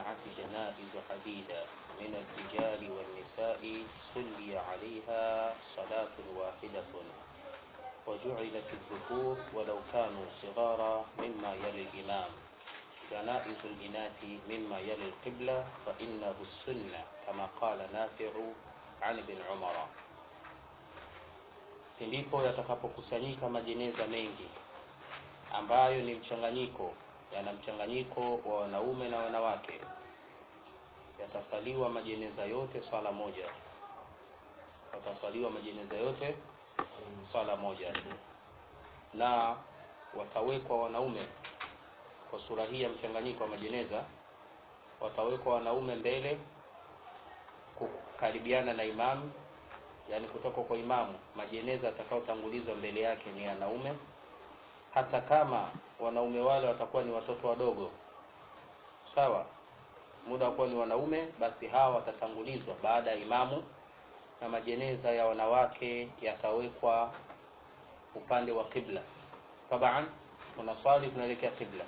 اجتمعت جنائز عديدة من الرجال والنساء صلي عليها صلاة واحدة وجعلت الذكور ولو كانوا صغارا مما يلي الإمام جنائز الإناث مما يلي القبلة فإنه السنة كما قال نافع عن ابن عمر ndipo yatakapokusanyika majeneza mengi ambayo ni mchanganyiko yana mchanganyiko wa wanaume na wanawake yatasaliwa majeneza yote swala moja yatasaliwa majeneza yote swala moja na watawekwa wanaume kwa sura hii ya mchanganyiko wa majeneza watawekwa wanaume mbele kukaribiana na imamu yani kutoka kwa imamu majeneza atakaotangulizwa mbele yake ni wanaume hata kama wanaume wale watakuwa ni watoto wadogo sawa muda wa kuwa ni wanaume basi hawa watatangulizwa baada ya imamu na majeneza ya wanawake yatawekwa upande wa qibla taban unaswali tunaelekea qibla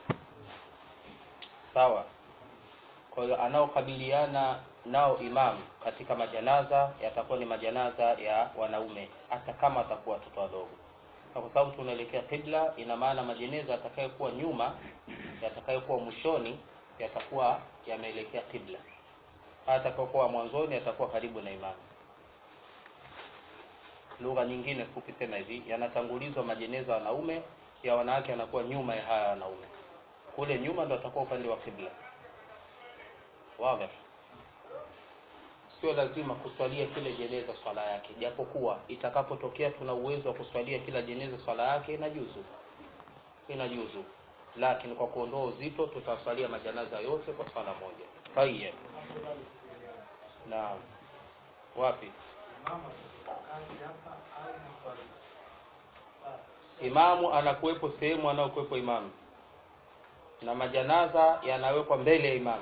sawa kwa hiyo anaokabiliana nao imamu katika majanaza yatakuwa ni majanaza ya wanaume hata kama watakuwa watoto wadogo kwa sababu tunaelekea qibla ina maana majeneza yatakayokuwa nyuma yatakayokuwa mwishoni yatakuwa yameelekea qibla atakayokuwa mwanzoni yatakuwa karibu na imamu lugha nyingine fupi sema hivi yanatangulizwa majeneza wanaume ya wanawake yanakuwa nyuma ya haya wanaume kule nyuma ndo atakuwa upande wa qibla wazi sio lazima kuswalia kile jeneza swala yake japokuwa itakapotokea tuna uwezo wa kuswalia kila jeneza swala yake inajuzu inajuzu lakini kwa kuondoa uzito tutaswalia majanaza yote kwa swala moja tayeb naam wapi imamu anakuwepo sehemu anayokuwepo imamu na majanaza yanawekwa mbele ya imamu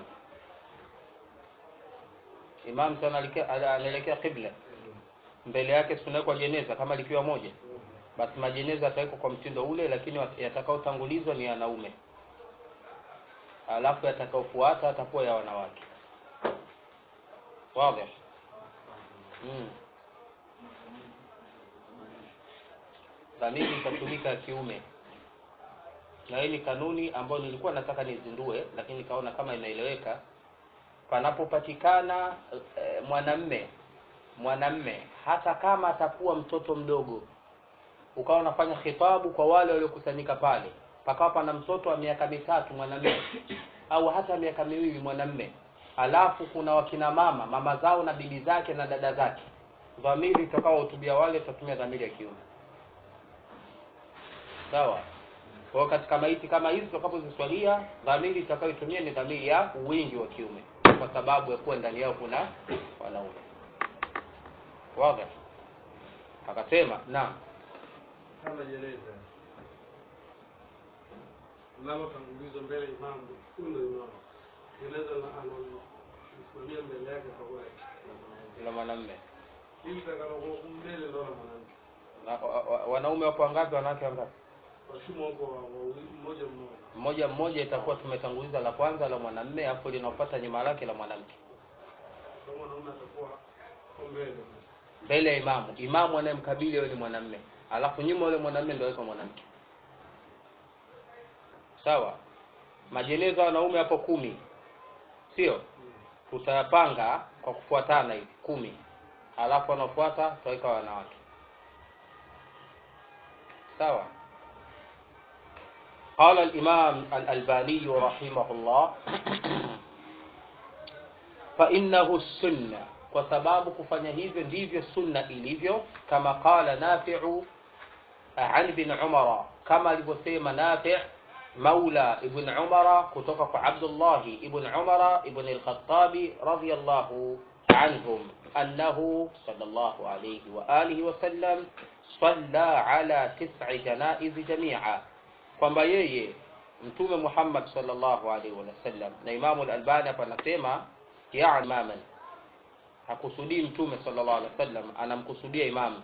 imam sana anaelekea qibla mbele yake sunawekwa jeneza kama likiwa moja basi majeneza yatawekwa kwa mtindo ule lakini yatakaotangulizwa ni wanaume alafu yatakaofuata atakuwa ya wanawake wazi mm. dhamiri itatumika ya kiume na hii ni kanuni ambayo nilikuwa nataka nizindue lakini nikaona kama inaeleweka panapopatikana e, mwanamme mwanamme hata kama atakuwa mtoto mdogo ukawa unafanya khitabu kwa wale waliokusanyika pale pakawa pana mtoto wa miaka mitatu mwanamme au hata miaka miwili mwanamme alafu kuna wakina mama mama zao na bibi zake na dada zake dhamiri itakaohutubia wale tutatumia dhamiri ya kiume sawa kwa hiyo katika maiti kama hizi tutakapoziswalia dhamiri itakayotumia ni dhamiri ya wingi wa kiume kwa sababu ya kuwa ndani yao kuna wanaume wazi akasema naam kama jeneza linalotangulizwa mbele imamu huyu ndo imamu jeneza anamsimamia mbele yake pamoja la mwanamme hili takalokuwa huku mbele ndo la mwanamke Na- wa- wa- wanaume wapo wangapi wanawake wangapi washumu wako wa- wawili mmoja mmoja mmoja mmoja itakuwa tumetanguliza la kwanza la mwanamme afu linafuata nyuma lake la mwanamke kwa mwanaume atakuwa kwa mbele mbele ya imamu imamu anayemkabili yule ni mwanamme alafu nyuma yule mwanamme ndio yuko mwanamke sawa majeneza ya wanaume hapo kumi sio tutayapanga kwa kufuatana hivi kumi alafu wanaofuata tutaweka wanawake sawa قال الإمام الألباني رحمه الله فإنه السنة kwa sababu kufanya hivyo ndivyo sunna ilivyo kama qala nafi'u an ibn umara kama alivyosema nafi' maula ibn umara kutoka kwa abdullah ibn umara ibn al-khattabi radiyallahu anhum annahu sallallahu alayhi wa alihi wa sallam salla ala tis'i janaiz jami'a kwamba yeye mtume Muhammad sallallahu alaihi wasallam na Imamu al-Albani hapa anasema ya imaman hakusudii mtume sallallahu alaihi wasallam anamkusudia imamu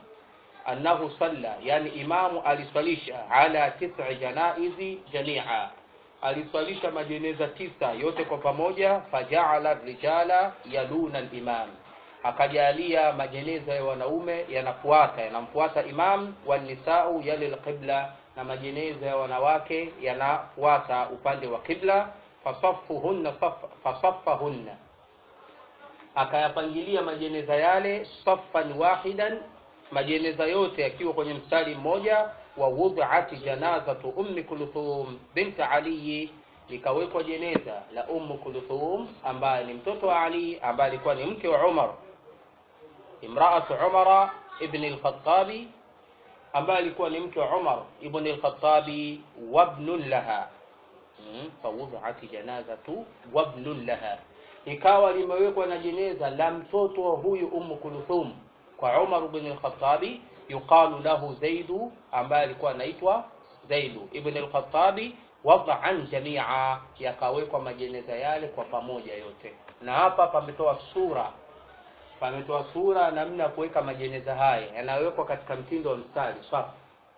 annahu salla yani imamu aliswalisha ala tis'i janaizi jamia aliswalisha majeneza tisa yote kwa pamoja fajaala rijala yaluna limam akajalia majeneza ya wanaume yanafuata yanamfuata imam wanisau yali lqibla na majeneza ya wanawake yanafuata upande wa qibla fasaffuhunna fasaffahunna akayapangilia majeneza yale saffan wahidan majeneza yote yakiwa kwenye mstari mmoja wa wudhat janazatu ummi kulthum bint ali likawekwa jeneza la ummu kulthum ambaye ni mtoto wa ali ambaye alikuwa ni mke wa umar imraatu umara ibn al-khattabi ambaye alikuwa ni mke wa umar ibn al-khattabi wabnun laha hmm? fawudhat janazatu wabnun laha ikawa limewekwa na jeneza la mtoto wa huyu ummu kulthum kwa umar ibn al-khattabi yuqalu lahu zaidu ambaye alikuwa anaitwa zaidu ibn al-khattabi wad'an jamia yakawekwa majeneza yale kwa pamoja yote na hapa pametoa sura pametoa sura namna ya kuweka majeneza haya yanayowekwa katika mtindo wa mstari sawa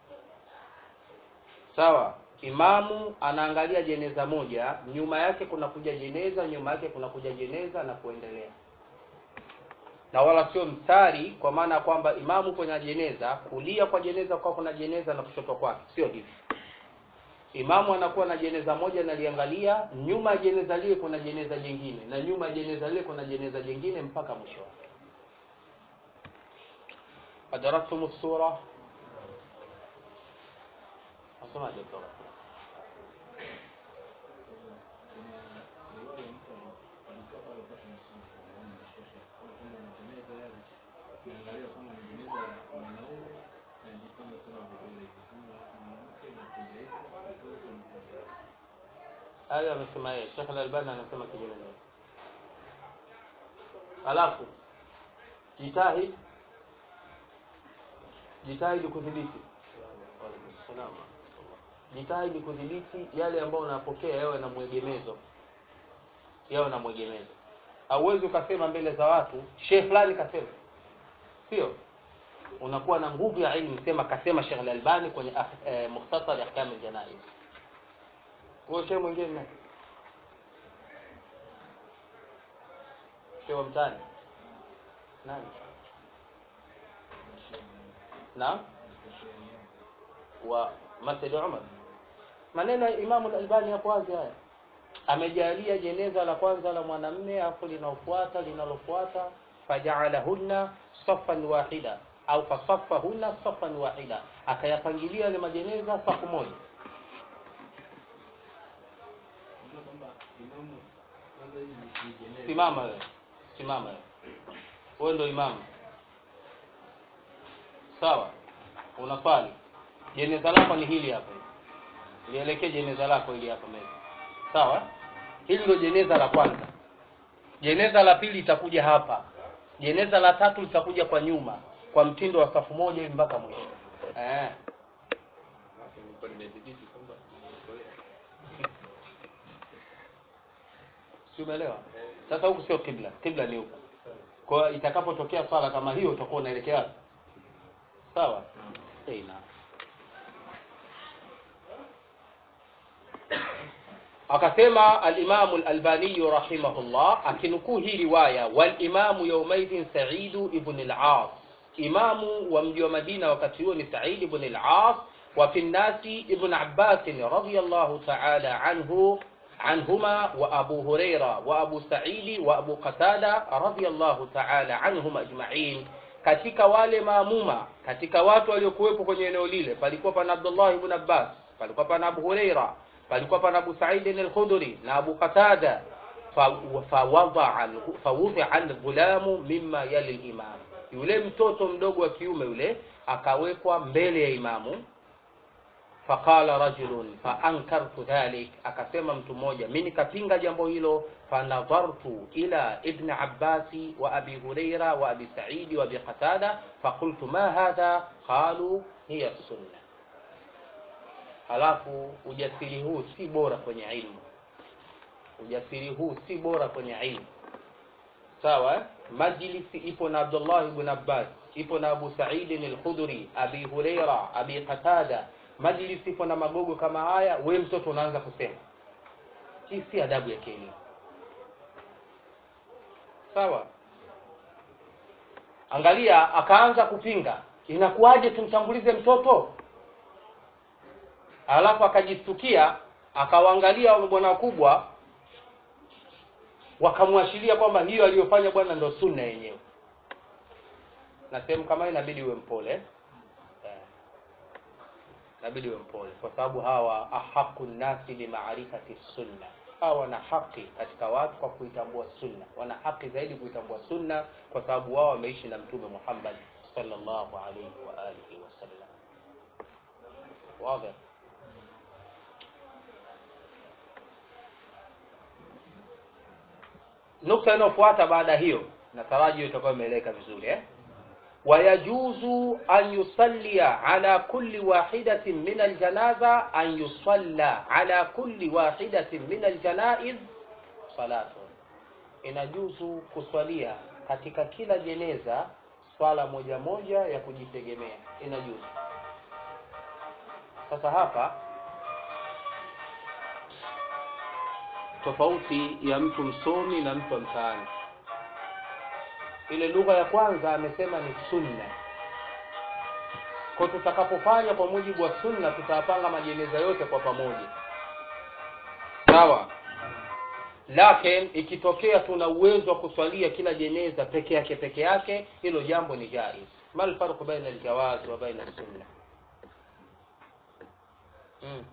sawa imamu anaangalia jeneza moja nyuma yake kuna kuja jeneza nyuma yake kuna kuja jeneza na kuendelea na wala sio mstari kwa maana ya kwamba imamu kwenye jeneza kulia kwa jeneza kwa kuna jeneza na kushoto kwake sio hivi imamu anakuwa na jeneza moja naliangalia nyuma ya jeneza lile kuna jeneza jingine na nyuma ya jeneza lile kuna jeneza jingine mpaka mwisho adraktum sura asemaje kutoka hayo amesema yeye Sheikh Al-Albani anasema kinyume alafu jitahid jitahidi kudhibiti jitahidi kudhibiti yale ambayo unapokea yawe na mwegemezo yawe na mwegemezo hauwezi ukasema mbele za watu shehe fulani kasema sio unakuwa na nguvu ya ilmu sema kasema Sheikh Al-Albani kwenye eh, mukhtasar ahkam al-janaiz huyo shehe mwingine nani shehe wa mtani nani naam wa Masjid Umar maneno ya Imam al-Albani hapo wazi haya amejalia jeneza la kwanza la mwanamme afu linaofuata linalofuata faja'alahunna saffan wahida au fasaffahunna saffan wahida akayapangilia ile majeneza safu moja simama wewe simama wewe wewe ndio imamu sawa unaswali jeneza lako ni hili hapa lielekee jeneza lako hili hapa mbele sawa hili ndio jeneza la kwanza jeneza la pili litakuja hapa jeneza la tatu litakuja kwa nyuma kwa mtindo wa safu moja hivi mpaka mwisho eh si umeelewa sasa huku sio kibla kibla ni huku kwa hiyo itakapotokea swala kama hiyo utakuwa unaelekea wapi sawa eh na akasema al-Imam al-Albani rahimahullah akinukuu hii riwaya wal imamu yawmaidhin Sa'id ibn al-As imamu wa mji wa Madina wakati huo ni Sa'id ibn al-As wa fi nasi ibn Abbas radiyallahu ta'ala anhu عنهما وأبو هريرة وأبو سعيد وأبو قتادة رضي الله تعالى عنهم أجمعين katika wale maamuma katika watu waliokuwepo kwenye eneo lile palikuwa pana Abdullah ibn Abbas palikuwa pana Abu Huraira palikuwa pana Abu Sa'id al-Khudri na Abu Qatada fawudhi'a al-ghulamu mimma yali al-imam yule mtoto mdogo wa kiume yule akawekwa mbele ya imamu faqala rajulun faankartu dhalik akasema mtu mmoja mimi nikapinga jambo hilo fanadhartu ila ibn abbasi wa abi huraira wa abi saidi wa abi qatada faqultu ma hadha qalu hiya sunna halafu ujasiri huu si bora kwenye ilmu ujasiri huu si bora kwenye ilmu sawa eh? majlisi ipo na abdullah ibn abbas ipo na abu said al-khudri abi huraira abi qatada majlisi ipo na magogo kama haya we mtoto unaanza kusema hii si adabu ya kielimu sawa angalia akaanza kupinga inakuwaje tumtangulize mtoto alafu akajistukia akawaangalia bwana wakubwa wakamwashiria kwamba hiyo aliyofanya bwana ndo sunna yenyewe na sehemu kama hii inabidi uwe mpole eh? inabidi uwe mpole kwa sababu hawa ahaqu nnasi bimaarifati sunna hawa wana haki katika watu kwa kuitambua sunna wana haki zaidi kuitambua sunna kwa sababu wao wameishi na mtume muhammad sallallahu alaihi wa alihi wasallam wazi nukta inayofuata baada hiyo nataraji hiyo itakuwa imeeleka vizuri eh? wayajuzu an yusallia ala kulli wahidatin min aljanaza an yusalla ala kulli wahidatin min aljanaiz salatu inajuzu kuswalia katika kila jeneza swala moja moja ya kujitegemea inajuzu sasa hapa tofauti ya mtu msomi na mtu wa mtaani ile lugha ya kwanza amesema ni sunna kwa tutakapofanya kwa mujibu wa sunna tutayapanga majeneza yote kwa pamoja sawa lakin ikitokea tuna uwezo wa kuswalia kila jeneza peke yake peke yake hilo jambo ni jaiz mal farqu baina aljawaz wa baina sunna mm.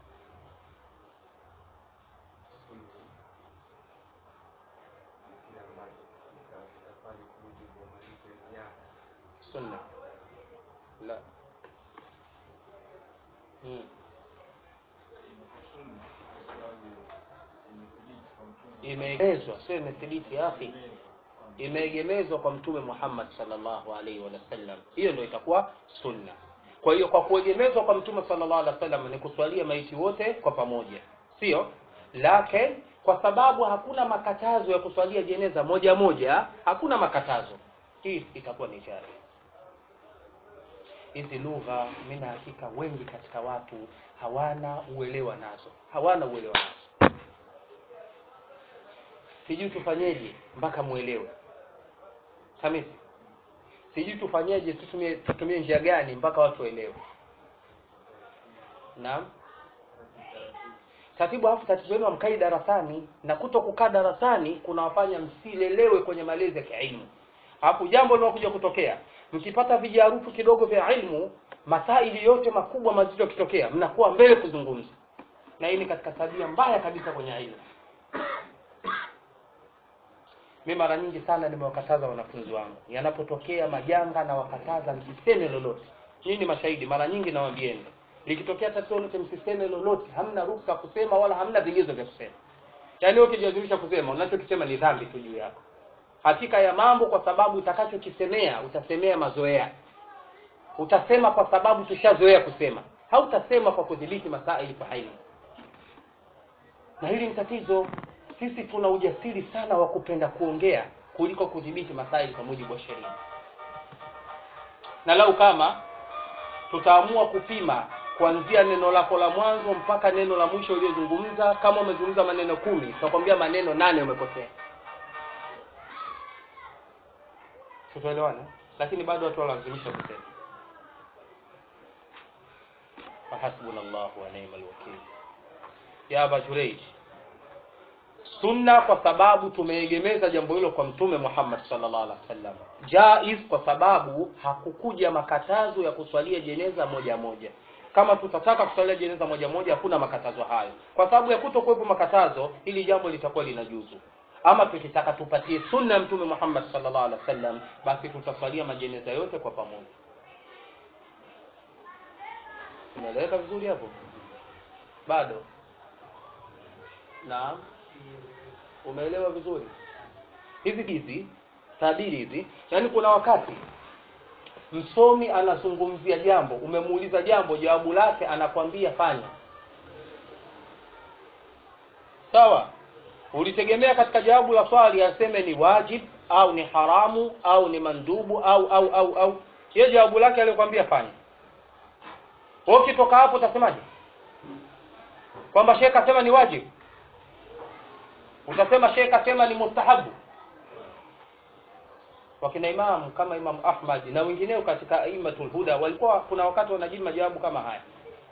sunna la mm. imeegemezwa sio imethibiti akhi imeegemezwa kwa mtume Muhammad sallallahu alaihi wasallam hiyo ndio itakuwa sunna kwa hiyo kwa kuegemezwa kwa mtume sallallahu alaihi wasallam ni kuswalia maiti wote kwa pamoja sio lakini kwa sababu hakuna makatazo ya kuswalia jeneza moja moja hakuna makatazo hii itakuwa ni jari hizi lugha mimi hakika wengi katika watu hawana uelewa nazo hawana uelewa nazo sijui tufanyeje mpaka muelewe hamisi sijui tufanyeje tutumie tutumie njia gani mpaka watu waelewe naam tatibu alafu tatizo lenu hamkai darasani na kuto kukaa darasani kunawafanya msilelewe kwenye malezi ya kiilmu hapo jambo linakuja kutokea mkipata vijarufu kidogo vya ilmu masaili yote makubwa mazito yakitokea mnakuwa mbele kuzungumza na hii ni katika tabia mbaya kabisa kwenye ilmu mi mara nyingi sana nimewakataza wanafunzi wangu yanapotokea majanga na wakataza msiseme lolote nyinyi ni mashahidi mara nyingi nawambieni likitokea tatizo lolote msiseme lolote hamna ruhusa kusema wala hamna vigezo vya kusema yaani ukijazimisha kusema unachokisema ni dhambi tu juu yako hakika ya mambo kwa sababu utakachokisemea utasemea mazoea utasema kwa sababu tushazoea kusema hautasema kwa kudhibiti masaili kwa ilmu na hili ni tatizo sisi tuna ujasiri sana wa kupenda kuongea kuliko kudhibiti masaili kwa mujibu wa sheria na lau kama tutaamua kupima kuanzia neno lako la mwanzo mpaka neno la mwisho uliozungumza kama umezungumza maneno kumi tutakwambia maneno nane umekosea tutaelewana lakini bado watu walazimisha kusema fahasbuna llahu wa ni'mal wakil ya aba jureij sunna kwa sababu tumeegemeza jambo hilo kwa mtume Muhammad sallallahu alaihi wasallam jaiz kwa sababu hakukuja makatazo ya kuswalia jeneza moja moja kama tutataka kuswalia jeneza moja moja hakuna makatazo hayo kwa sababu ya kutokuwepo makatazo hili jambo litakuwa linajuzu ama tukitaka tupatie sunna ya mtume Muhammad sallallahu alaihi wasallam basi tutaswalia majeneza yote kwa pamoja unaeleweka vizuri hapo bado naam umeelewa vizuri hizi hizi tabiri hizi yaani kuna wakati msomi anazungumzia jambo umemuuliza jambo jawabu lake anakwambia fanya sawa ulitegemea katika jawabu la swali aseme ni wajib au ni haramu au ni mandubu au au au au hiyo jawabu lake aliyokwambia fanya wewe ukitoka hapo utasemaje kwamba shekhe asema ni wajib utasema shekh asema ni mustahabu wakina imam kama imam ahmad na wengineo katika aimatul huda walikuwa kuna wakati wanajibu majawabu kama haya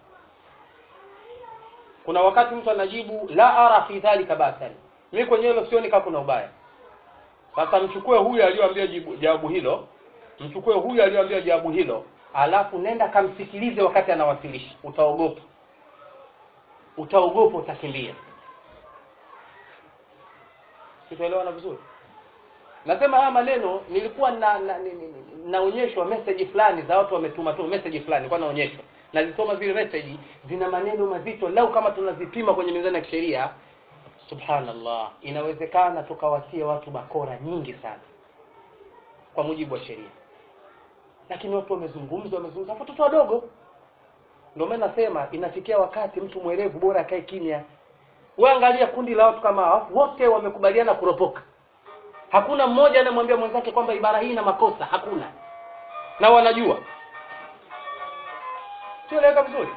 kuna wakati mtu anajibu la ara fi dhalika basan mimi kwenye hilo sioni kama kuna ubaya sasa mchukue huyu aliyoambia jawabu hilo mchukue huyu aliyoambia jawabu hilo alafu nenda kamsikilize wakati anawasilisha utaogopa utaogopa utakimbia sitaelewana vizuri nasema haya maneno nilikuwa na, na, na, naonyeshwa message fulani za watu wametuma tu message fulani nilikuwa naonyeshwa nazisoma zile message zina maneno mazito lau kama tunazipima kwenye mizani ya kisheria subhanallah inawezekana tukawatia watu bakora nyingi sana kwa mujibu wa sheria lakini watu wamezungumza wamezungumza watoto wadogo ndio maana nasema inafikia wakati mtu mwerevu bora akae kimya wewe angalia kundi la watu kama hao wote wamekubaliana kuropoka hakuna mmoja anayemwambia mwenzake kwamba ibara hii ina makosa hakuna na wanajua sieleweka vizuri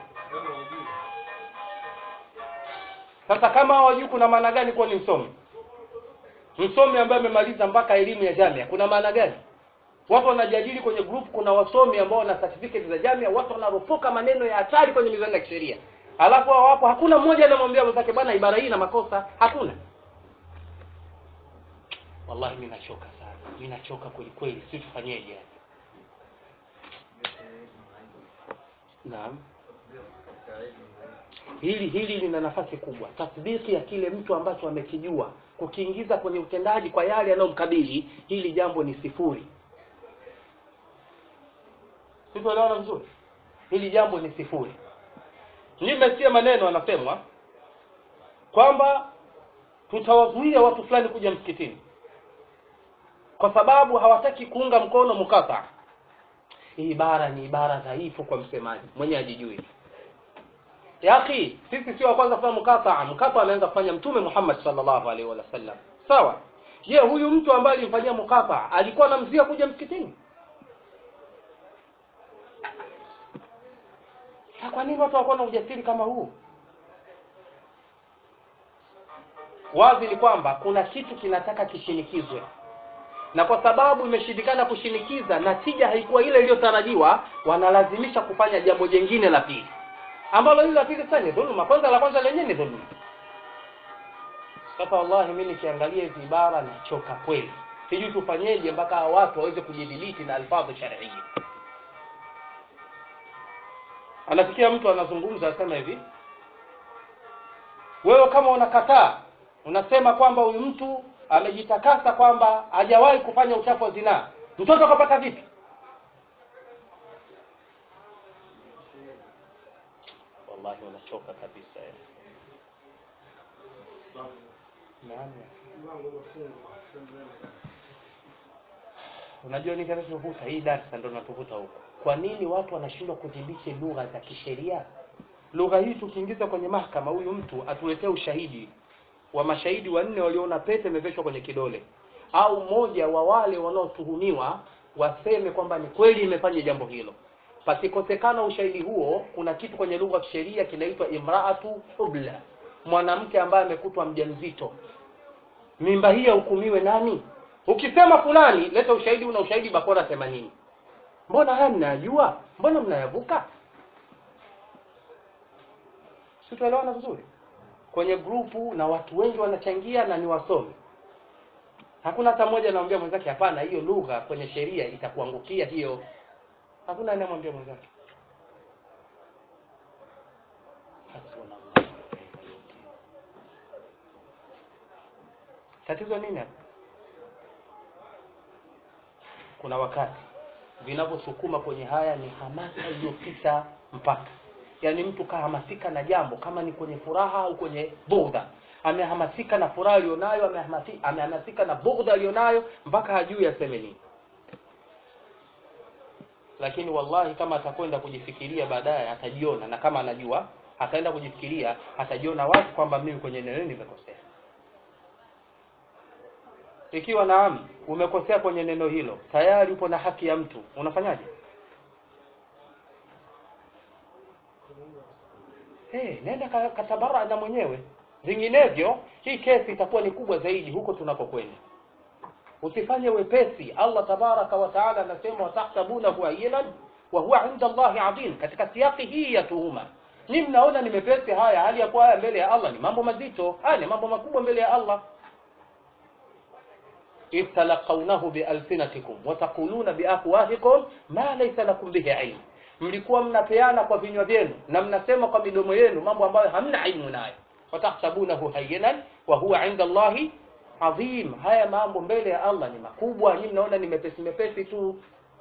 sasa kama hawajui kuna maana gani kuwa ni msomi msomi ambaye amemaliza mpaka elimu ya jamia kuna maana gani watu wanajadili kwenye group kuna wasomi ambao wana certificate za jamia watu wanaropoka maneno ya hatari kwenye mizani ya kisheria alafu hao hapo hakuna mmoja anamwambia mwenzake bwana ibara hii ina makosa hakuna wallahi mimi nachoka sana mimi nachoka kweli kweli si tufanyeje yani naam hili hili lina nafasi kubwa tasdiki ya kile mtu ambacho amekijua kukiingiza kwenye utendaji kwa yale yanayomkabili hili jambo ni sifuri sitoelewana vizuri hili jambo ni sifuri nimesikia maneno anasemwa kwamba tutawazuia watu fulani kuja msikitini kwa sababu hawataki kuunga mkono mukata hii ibara ni ibara dhaifu kwa msemaji mwenye ajijui yaki sisi sio wa kwanza kufanya mukata mukata anaanza kufanya mtume Muhammad sallallahu alaihi wasallam sawa je huyu mtu ambaye alimfanyia mukata alikuwa anamzuia kuja msikitini kwa nini watu hawakuwa na ujasiri kama huu wazi ni kwamba kuna kitu kinataka kishinikizwe na kwa sababu imeshindikana kushinikiza natija haikuwa ile iliyotarajiwa wanalazimisha kufanya jambo jingine la pili ambalo hili la pili sasa ni dhuluma kwanza la kwanza lenyewe ni dhuluma sasa wallahi mimi nikiangalia hizi ibara nachoka kweli sijui tufanyeje mpaka watu waweze kujidhibiti na alfadhu shar'iyya anafikia mtu anazungumza asema hivi wewe kama unakataa unasema kwamba huyu mtu amejitakasa kwamba hajawahi kufanya uchafu wa zinaa mtoto akapata vipi wallahi unachoka kabisa eh. Naam. unajua ni kinachovuta hii darasa ndo natuvuta huko kwa nini watu wanashindwa kudhibiti lugha za kisheria lugha hii tukiingiza kwenye mahakama huyu mtu atuletee ushahidi wa mashahidi wanne waliona pete imeveshwa kwenye kidole au mmoja wa wale wanaotuhumiwa waseme kwamba ni kweli imefanya jambo hilo pasikosekana ushahidi huo kuna kitu kwenye lugha ya kisheria kinaitwa imraatu ubla mwanamke ambaye amekutwa mjamzito mimba hii ahukumiwe nani ukisema fulani leta ushahidi una ushahidi bakora themanini mbona haya mnayajua mbona mnayavuka situelewana vizuri kwenye grupu na watu wengi wanachangia na ni wasomi hakuna hata mmoja anamwambia mwenzake hapana hiyo lugha kwenye sheria itakuangukia hiyo hakuna anayemwambia mwenzake tatizo nini hapa kuna wakati vinavyosukuma kwenye haya ni hamasa iliyopita mpaka yaani mtu kahamasika na jambo kama ni kwenye furaha au kwenye bugdha amehamasika na furaha aliyonayo amehamasi- amehamasika na bugdha aliyonayo mpaka hajui aseme nini lakini wallahi kama atakwenda kujifikiria baadaye atajiona na kama anajua ataenda kujifikiria atajiona wazi kwamba mimi kwenye eneo hili nimekosea ikiwa naam umekosea kwenye neno hilo tayari upo na haki ya mtu unafanyaje hey, nenda ka- katabara na mwenyewe vinginevyo hii kesi itakuwa ni kubwa zaidi huko tunapokwenda usifanye wepesi allah tabaraka wa taala anasema watahsabunahu hayyinan wa huwa inda allahi adhim katika siaki hii ya tuhuma ni mnaona ni mepesi haya hali ya kuwa haya mbele ya allah ni mambo mazito haya ni mambo makubwa mbele ya allah إذ تلقونه بألسنتكم وتقولون بأفواهكم ما ليس لكم به علم mlikuwa mnapeana kwa vinywa vyenu na mnasema kwa midomo yenu mambo ambayo hamna ilmu nayo watahsabunahu hayyinan wa huwa inda allahi adhim haya mambo mbele ya allah ni makubwa nyinyi mnaona ni mepesi mepesi tu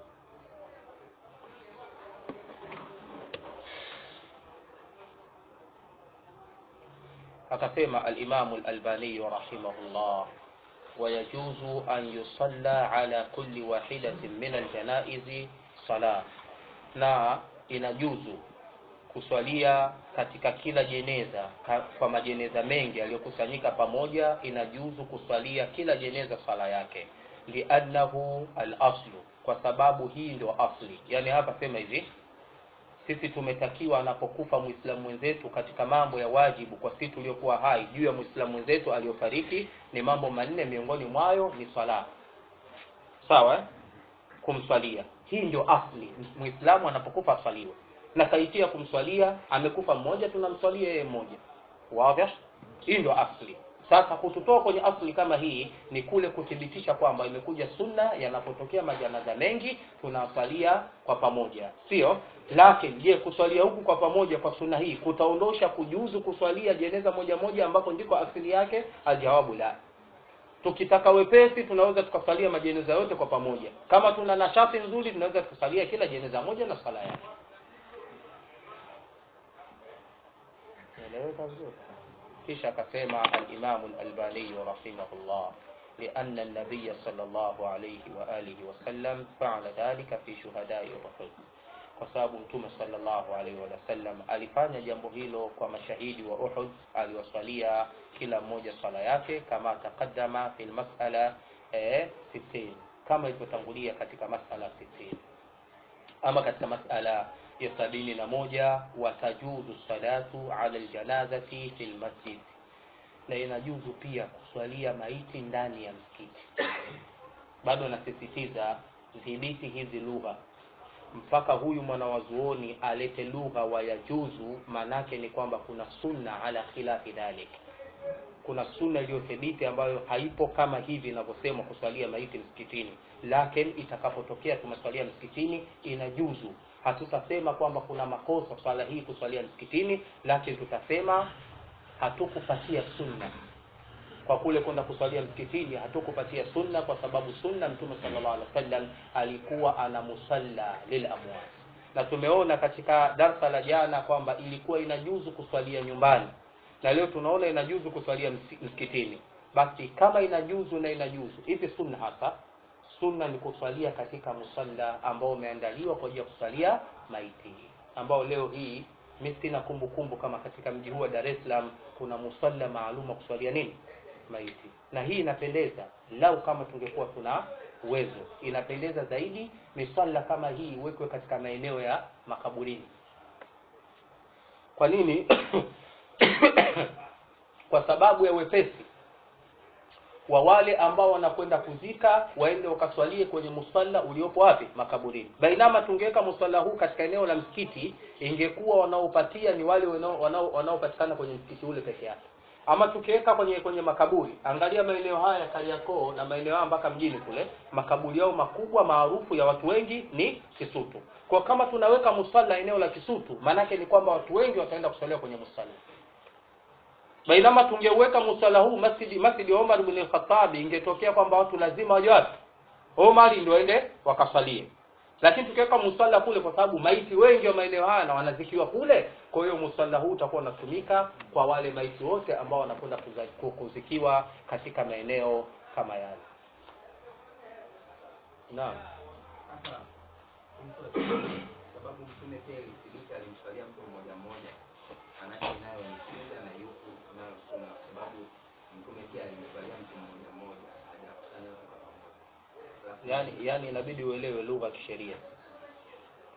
akasema alimamu lalbaniyu rahimahullah ويجوز أن يصلى على كل واحدة من الجنائز صلاة na inajuzu kuswalia katika kila jeneza ka, kwa majeneza mengi yaliyokusanyika pamoja inajuzu kuswalia kila jeneza swala yake liannahu alaslu kwa sababu hii ndio asli yaani hapa sema hivi sisi tumetakiwa anapokufa mwislamu mwenzetu katika mambo ya wajibu kwa sisi tuliokuwa hai juu ya mwislamu mwenzetu aliyofariki ni mambo manne miongoni mwayo ni swala sawa eh? kumswalia hii ndio asli mwislamu anapokufa aswaliwe na kaitia kumswalia amekufa mmoja tunamswalia yeye mmoja wazi hii ndio asli sasa kututoa kwenye asli kama hii ni kule kuthibitisha kwamba imekuja sunna yanapotokea majanaza mengi tunaswalia kwa pamoja sio lakini je kuswalia huku kwa pamoja kwa sunna hii kutaondosha kujuzu kuswalia jeneza moja moja ambapo ndiko asili yake aljawabu la tukitaka wepesi tunaweza tukasalia majeneza yote kwa pamoja kama tuna nashati nzuri tunaweza tukasalia kila jeneza moja na sala yake Naeleweka vizuri kisha akasema alimamu lalbaniyu rahimahullah لأن النبي صلى الله عليه وآله وسلم فعل ذلك في شهداء أحد kwa sababu mtume sallallahu alaihi wasallam alifanya jambo hilo kwa mashahidi wa Uhud aliwasalia kila mmoja swala yake kama taqaddama fil mas'ala eh, 60 kama ilivyotangulia katika masala 60 ama katika masala ya sabini na moja watajuzu salatu ala aljanazati fil masjid na inajuzu pia kuswalia maiti ndani ya msikiti bado nasisitiza dhibiti hizi lugha mpaka huyu mwanawazuoni alete lugha wa yajuzu maanake ni kwamba kuna sunna ala khilafi dhalik kuna sunna iliyothibiti ambayo haipo kama hivi inavyosema kuswalia maiti msikitini lakini itakapotokea tumeswalia msikitini inajuzu hatutasema kwamba kuna makosa swala hii kuswalia msikitini lakini tutasema hatukupatia sunna kwa kule kwenda kuswalia msikitini hatukupatia sunna kwa sababu sunna mtume sallallahu alaihi wasallam alikuwa ana musalla lil amwat na tumeona katika darsa la jana kwamba ilikuwa inajuzu kuswalia nyumbani na leo tunaona inajuzu kuswalia msikitini basi kama inajuzu na inajuzu hivi sunna hasa sunna ni kuswalia katika musalla ambao umeandaliwa kwa ajili ya kuswalia maiti ambao leo hii mi sina kumbukumbu kama katika mji huu wa Dar es Salaam kuna musalla maalum wa kuswalia nini maiti na hii inapendeza lau kama tungekuwa tuna uwezo inapendeza zaidi misalla kama hii iwekwe katika maeneo ya makaburini kwa nini kwa sababu ya wepesi wa wale ambao wanakwenda kuzika waende wakaswalie kwenye musalla uliopo wapi makaburini bainama tungeweka musalla huu katika eneo la msikiti ingekuwa wanaopatia ni wale wanaopatikana kwenye msikiti ule peke yake ama tukiweka kwenye kwenye makaburi angalia maeneo haya Kariakoo na maeneo haya mpaka mjini kule makaburi yao makubwa maarufu ya watu wengi ni Kisutu kwa kama tunaweka musalla eneo la Kisutu maanake ni kwamba watu wengi wataenda kusalia kwenye musalla bainama tungeweka musalla huu masjidi masjidi Omar ibn al-Khattab ingetokea kwamba watu lazima waje wapi Omar ndio waende wakasalie lakini tukiweka musalla kule kwa sababu maiti wengi wa maeneo haya na wanazikiwa kule kwa hiyo musalla huu utakuwa unatumika kwa wale maiti wote ambao wanakwenda kuzikiwa katika maeneo kama yale naam sababu mtume pia ilithibiti alimswalia mtu mmoja mmoja manake nayo ni sunna na yuku nayo sunna kwa sababu mtume pia alimswalia mtu mmoja mmoja hajakusanya wote kwa pamoja yani yani inabidi uelewe lugha ya kisheria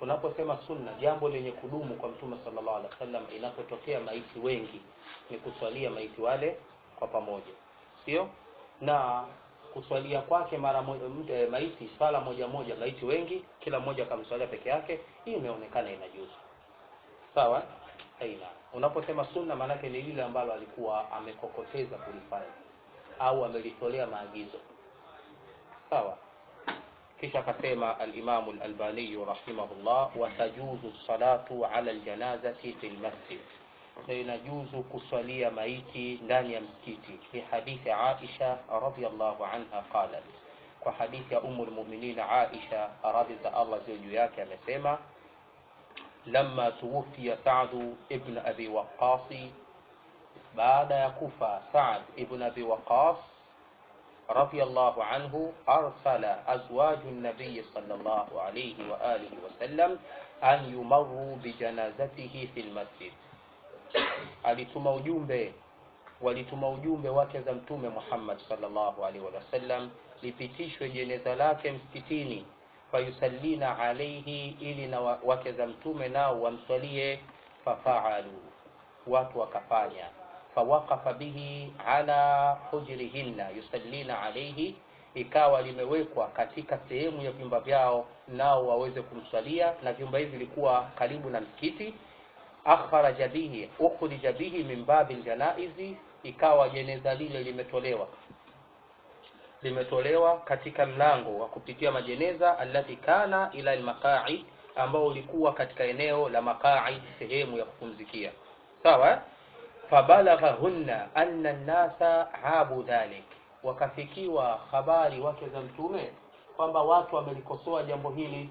unaposema sunna jambo lenye kudumu kwa mtume sallallahu alaihi wasallam inapotokea maiti wengi ni kuswalia maiti wale kwa pamoja sio na kuswalia kwake mara moja mtu- maiti swala moja moja maiti wengi kila mmoja akamswalia peke yake hii imeonekana inajuzu sawa aina unaposema sunna maanake ni lile ambalo alikuwa amekokoteza kulifanya au amelitolea maagizo sawa kisha akasema alimamu al-albani rahimahullah watajuzu salatu ala aljanazati fi lmasjid na inajuzu kuswalia maiti ndani ya msikiti fi hadithi aisha radhiallahu anha qalat kwa hadithi ya umu lmuminin aisha radhi za allah ziwe juu yake amesema lama tuwufiya sadu ibn abi waqasi baada ya kufa sad ibn abi waqas رضي الله عنه أرسل أزواج النبي صلى الله عليه وآله وسلم أن يمروا بجنازته في المسجد alituma ujumbe walituma ujumbe wake za mtume Muhammad sallallahu alaihi wasallam lipitishwe jeneza lake msikitini fayusallina alaihi ili na wa- wake za mtume nao wamswalie fafaalu watu wakafanya fawaqafa bihi ala hujrihinna yusallina alaihi ikawa limewekwa katika sehemu ya vyumba vyao nao waweze kumswalia na vyumba hivi vilikuwa karibu na msikiti akhraja bihi ukhrija bihi min babi ljanaizi ikawa jeneza lile limetolewa limetolewa katika mlango wa kupitia majeneza allati kana ila almaqaid ambao ulikuwa katika eneo la maqaid sehemu ya kupumzikia sawa eh? fabalaghahunna anna nnasa abu dhalik wakafikiwa habari wake za mtume kwamba watu wamelikosoa jambo hili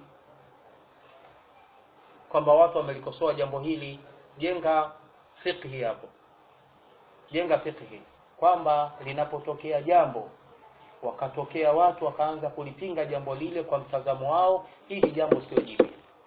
kwamba watu wamelikosoa jambo hili jenga fiqhi hapo jenga fiqhi kwamba linapotokea jambo wakatokea watu wakaanza kulipinga jambo lile kwa mtazamo wao hili jambo sio jipya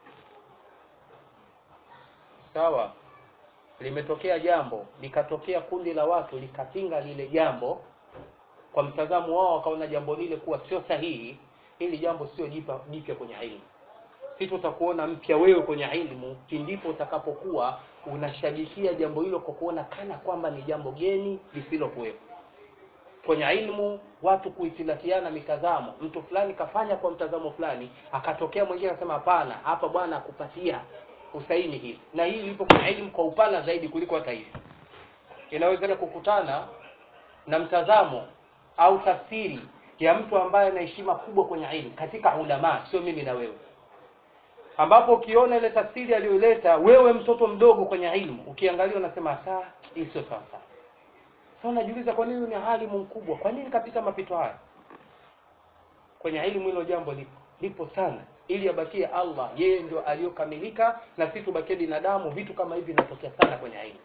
sawa limetokea jambo likatokea kundi la watu likapinga lile jambo kwa mtazamo wao wakaona jambo lile kuwa sio sahihi hili jambo sio jipya jipya kwenye ilmu si tutakuona mpya wewe kwenye ilmu ndipo utakapokuwa unashabikia jambo hilo kwa kuona kana kwamba ni jambo geni lisilokuwepo kwenye ilmu watu kuhitilafiana mitazamo mtu fulani kafanya kwa mtazamo fulani akatokea mwingine akasema hapana hapa bwana akupatia usaini hivi na hii lipo kwenye ilmu kwa upana zaidi kuliko hata hivi inawezekana kukutana na mtazamo au tafsiri ya mtu ambaye ana heshima kubwa kwenye ilmu katika ulama sio mimi na wewe ambapo ukiona ile tafsiri aliyoleta wewe mtoto mdogo kwenye ilmu ukiangalia unasema saa hii sio sawa sawa sasa unajiuliza kwa nini ni alimu mkubwa kwa nini kapita mapito haya kwenye ilmu hilo jambo lipo lipo sana ili abakie Allah yeye ndio aliyokamilika na sisi tubakie binadamu vitu kama hivi vinatokea sana kwenye ilmu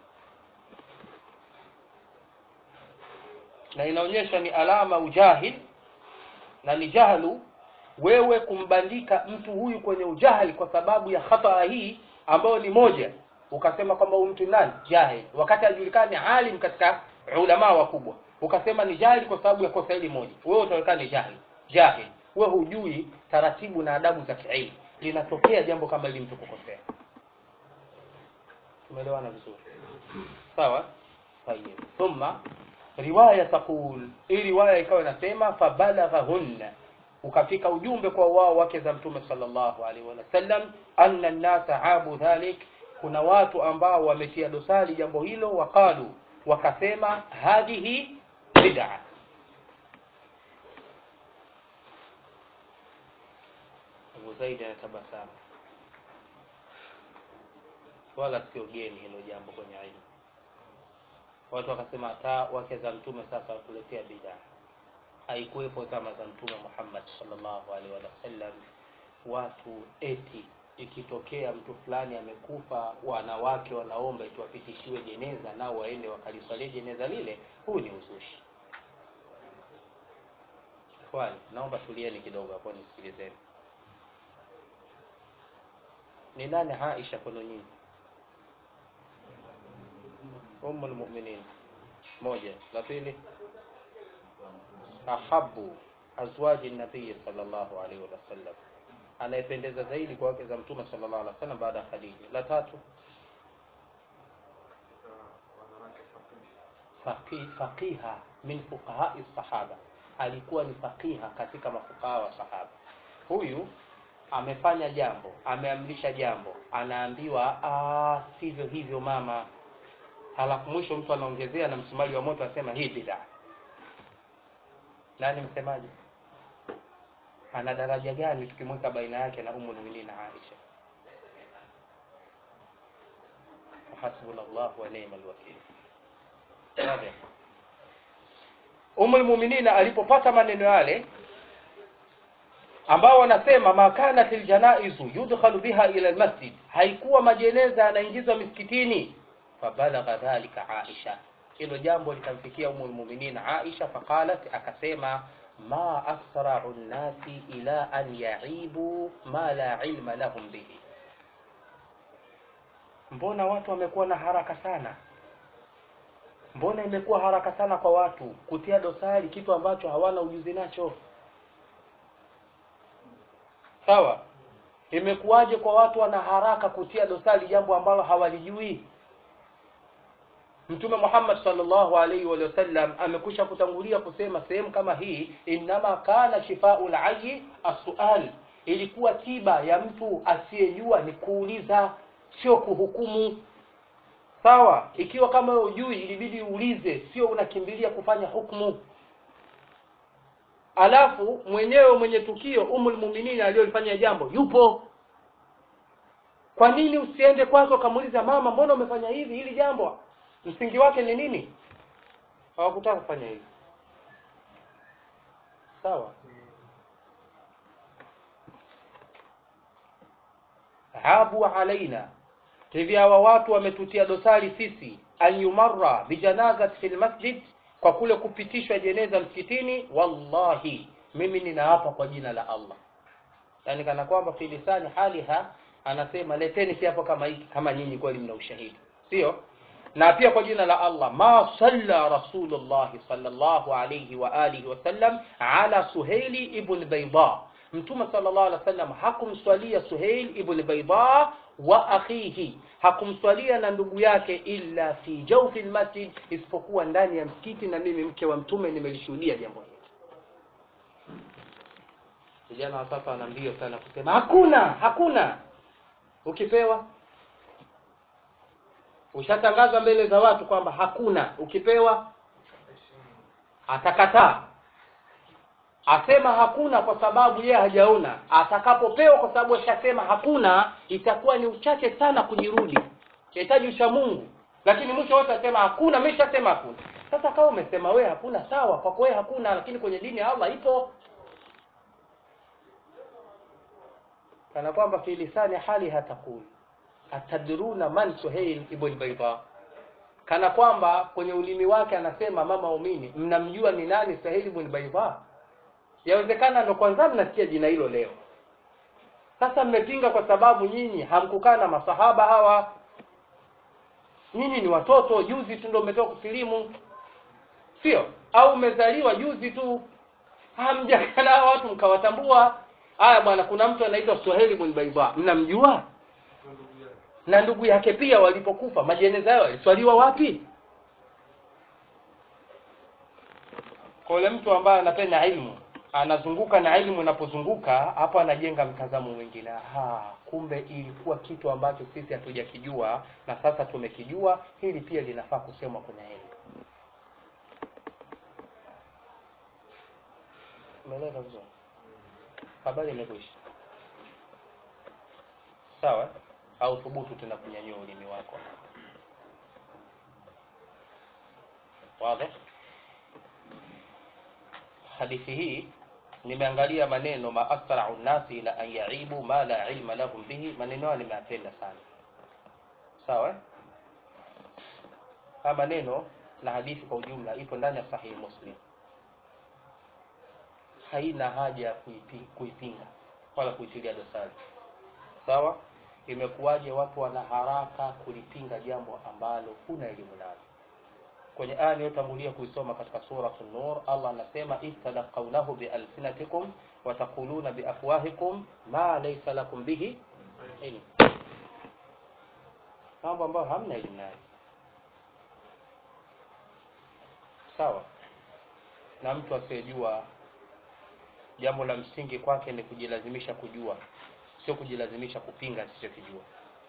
na inaonyesha ni alama ujahil na ni jahlu wewe kumbandika mtu huyu kwenye ujahili kwa sababu ya khata hii ambayo ni moja ukasema kwamba huyu mtu ni nani jahil wakati ajulikani alim katika ulama wakubwa ukasema ni jahil kwa sababu ya kosa hili moja wewe utaonekana ni jahil jahil wewe hujui taratibu na adabu za kiilmu linatokea jambo kama hili mtu kukosea tumeelewana vizuri sawa tayeb thumma riwaya taqul hii riwaya ikawa inasema fabalaghahunna ukafika ujumbe kwa wao wake za mtume sallallahu alaihi wasallam anna nnasa abu dhalik kuna watu ambao wametia dosari jambo hilo waqalu wakasema hadhihi bid'a Abu Zaid anatabasamu wala sio geni hilo jambo kwenye ilmu watu wakasema hata wake za mtume sasa watuletea bid'a haikuwepo zama za mtume Muhammad sallallahu alaihi wasallam watu eti ikitokea mtu fulani amekufa wanawake wanaomba tuwapitishiwe jeneza nao waende wakaliswalie jeneza lile huu ni uzushi kwani naomba tulieni kidogo hapo nisikilizeni ni nani Aisha kwenu nyinyi umu lmuminin moja la pili ahabu azwaji nabii sallallahu alaihi wasallam anayependeza zaidi kwa wake za mtume sallallahu alaihi wasallam baada ya Khadija. La tatu faqih, faqiha min fuqahai sahaba, alikuwa ni faqiha katika mafuqaha wa sahaba. Huyu amefanya jambo, ameamrisha jambo, anaambiwa ah, sivyo hivyo mama, halafu mwisho mtu anaongezea na msumari wa moto anasema hii bid'a. Nani msemaji? Ana daraja gani tukimweka baina yake na Ummul Mu'minin Aisha? Hasbunallahu wa ni'mal wakeel. Sawa. Ummul Mu'minin alipopata maneno yale ambao wanasema makanat aljanaizu yudkhalu biha ila almasjid, haikuwa majeneza yanaingizwa misikitini. Fabalagha dhalika Aisha, hilo jambo likamfikia Ummul Mu'minin Aisha, faqalat, akasema ma asra'u nnasi ila an yaibu ma la ilma lahum bihi, mbona watu wamekuwa na haraka sana mbona imekuwa haraka sana kwa watu kutia dosari kitu ambacho hawana ujuzi nacho sawa imekuwaje kwa watu wana haraka kutia dosari jambo ambalo hawalijui mtume Muhammad sallallahu alaihi wa sallam amekwisha kutangulia kusema sehemu kama hii innama kana shifaul ayyi as-su'al ilikuwa tiba ya mtu asiyejua ni kuuliza sio kuhukumu sawa ikiwa kama wewe hujui ilibidi uulize sio unakimbilia kufanya hukumu alafu mwenyewe mwenye tukio umul muminini aliyolifanya jambo yupo kwa nini usiende kwake ukamuuliza mama mbona umefanya hivi hili jambo msingi wake ni nini hawakutaka kufanya hivi sawa abu alaina hivi hawa watu wametutia dosari sisi an yumarra bijanazati fil masjid kwa kule kupitishwa jeneza msikitini wallahi mimi ninaapa kwa jina la Allah yani kana kwamba fi lisani haliha anasema leteni kiapo kama hiki kama nyinyi kweli mna ushahidi sio na pia kwa jina la Allah ma salla rasulullah sallallahu alayhi wa alihi wasallam ala suhaili ibn bayda mtume sallallahu alaihi wasallam hakumswalia suhail ibn bayda wa akhihi hakumswalia na ndugu yake illa fi jawfi almasjid isipokuwa ndani ya msikiti na mimi mke wa mtume nimelishuhudia jambo hili vijana wa sasa wana mbio sana kusema hakuna hakuna ukipewa ushatangaza mbele za watu kwamba hakuna ukipewa atakataa asema hakuna kwa sababu yeye hajaona atakapopewa kwa sababu ashasema hakuna itakuwa ni uchache sana kujirudi inahitaji ucha Mungu lakini mwisho wote asema hakuna mimi nishasema hakuna sasa kama umesema wewe hakuna sawa kwa wewe hakuna lakini kwenye dini ya Allah ipo kana kwamba fi lisani hali hatakuli atadruna man suhail ibn bayda kana kwamba kwenye ulimi wake anasema mama waumini mnamjua ni nani suhail ibn bayda yawezekana ndo kwanza mnasikia jina hilo leo sasa mmepinga kwa sababu nyinyi hamkukaa na masahaba hawa nyinyi ni watoto juzi tu ndio mmetoka kusilimu sio au umezaliwa juzi tu hamjakaa na hawa watu mkawatambua haya bwana kuna mtu anaitwa Suhaili ibn Bayda mnamjua na ndugu yake na ndugu yake pia walipokufa majeneza yao yaliswaliwa wapi kwa yule mtu ambaye anapenda ilmu anazunguka na ilmu inapozunguka hapo anajenga mtazamo mwingine aha kumbe ilikuwa kitu ambacho sisi hatujakijua na sasa tumekijua hili pia linafaa kusemwa kwenye elimu umeeleza vizuri habari imekwisha sawa au thubutu tena kunyanyua ulimi wako wazi hadithi hii nimeangalia maneno ma asra'u nasi ila an yaibu ma la ilma lahum bihi maneno hayo nimeyapenda sana sawa eh? haya maneno na hadithi kwa ujumla ipo ndani ya sahihi muslim haina haja ya kuipi- kuipinga wala kuitilia dosari sawa imekuwaje watu wana haraka kulipinga jambo ambalo huna elimu nalo kwenye aya iliyotangulia kuisoma katika suratu nur allah anasema istalaqaunahu bialsinatikum wataquluna biafwahikum ma laysa lakum bihi ilm mambo ambayo hamna elimu nayo sawa na mtu asiyejua jambo la msingi kwake ni kujilazimisha kujua sio kujilazimisha kupinga asichokijua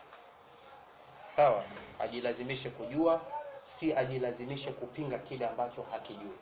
sawa ajilazimishe kujua si ajilazimishe kupinga kile ambacho hakijui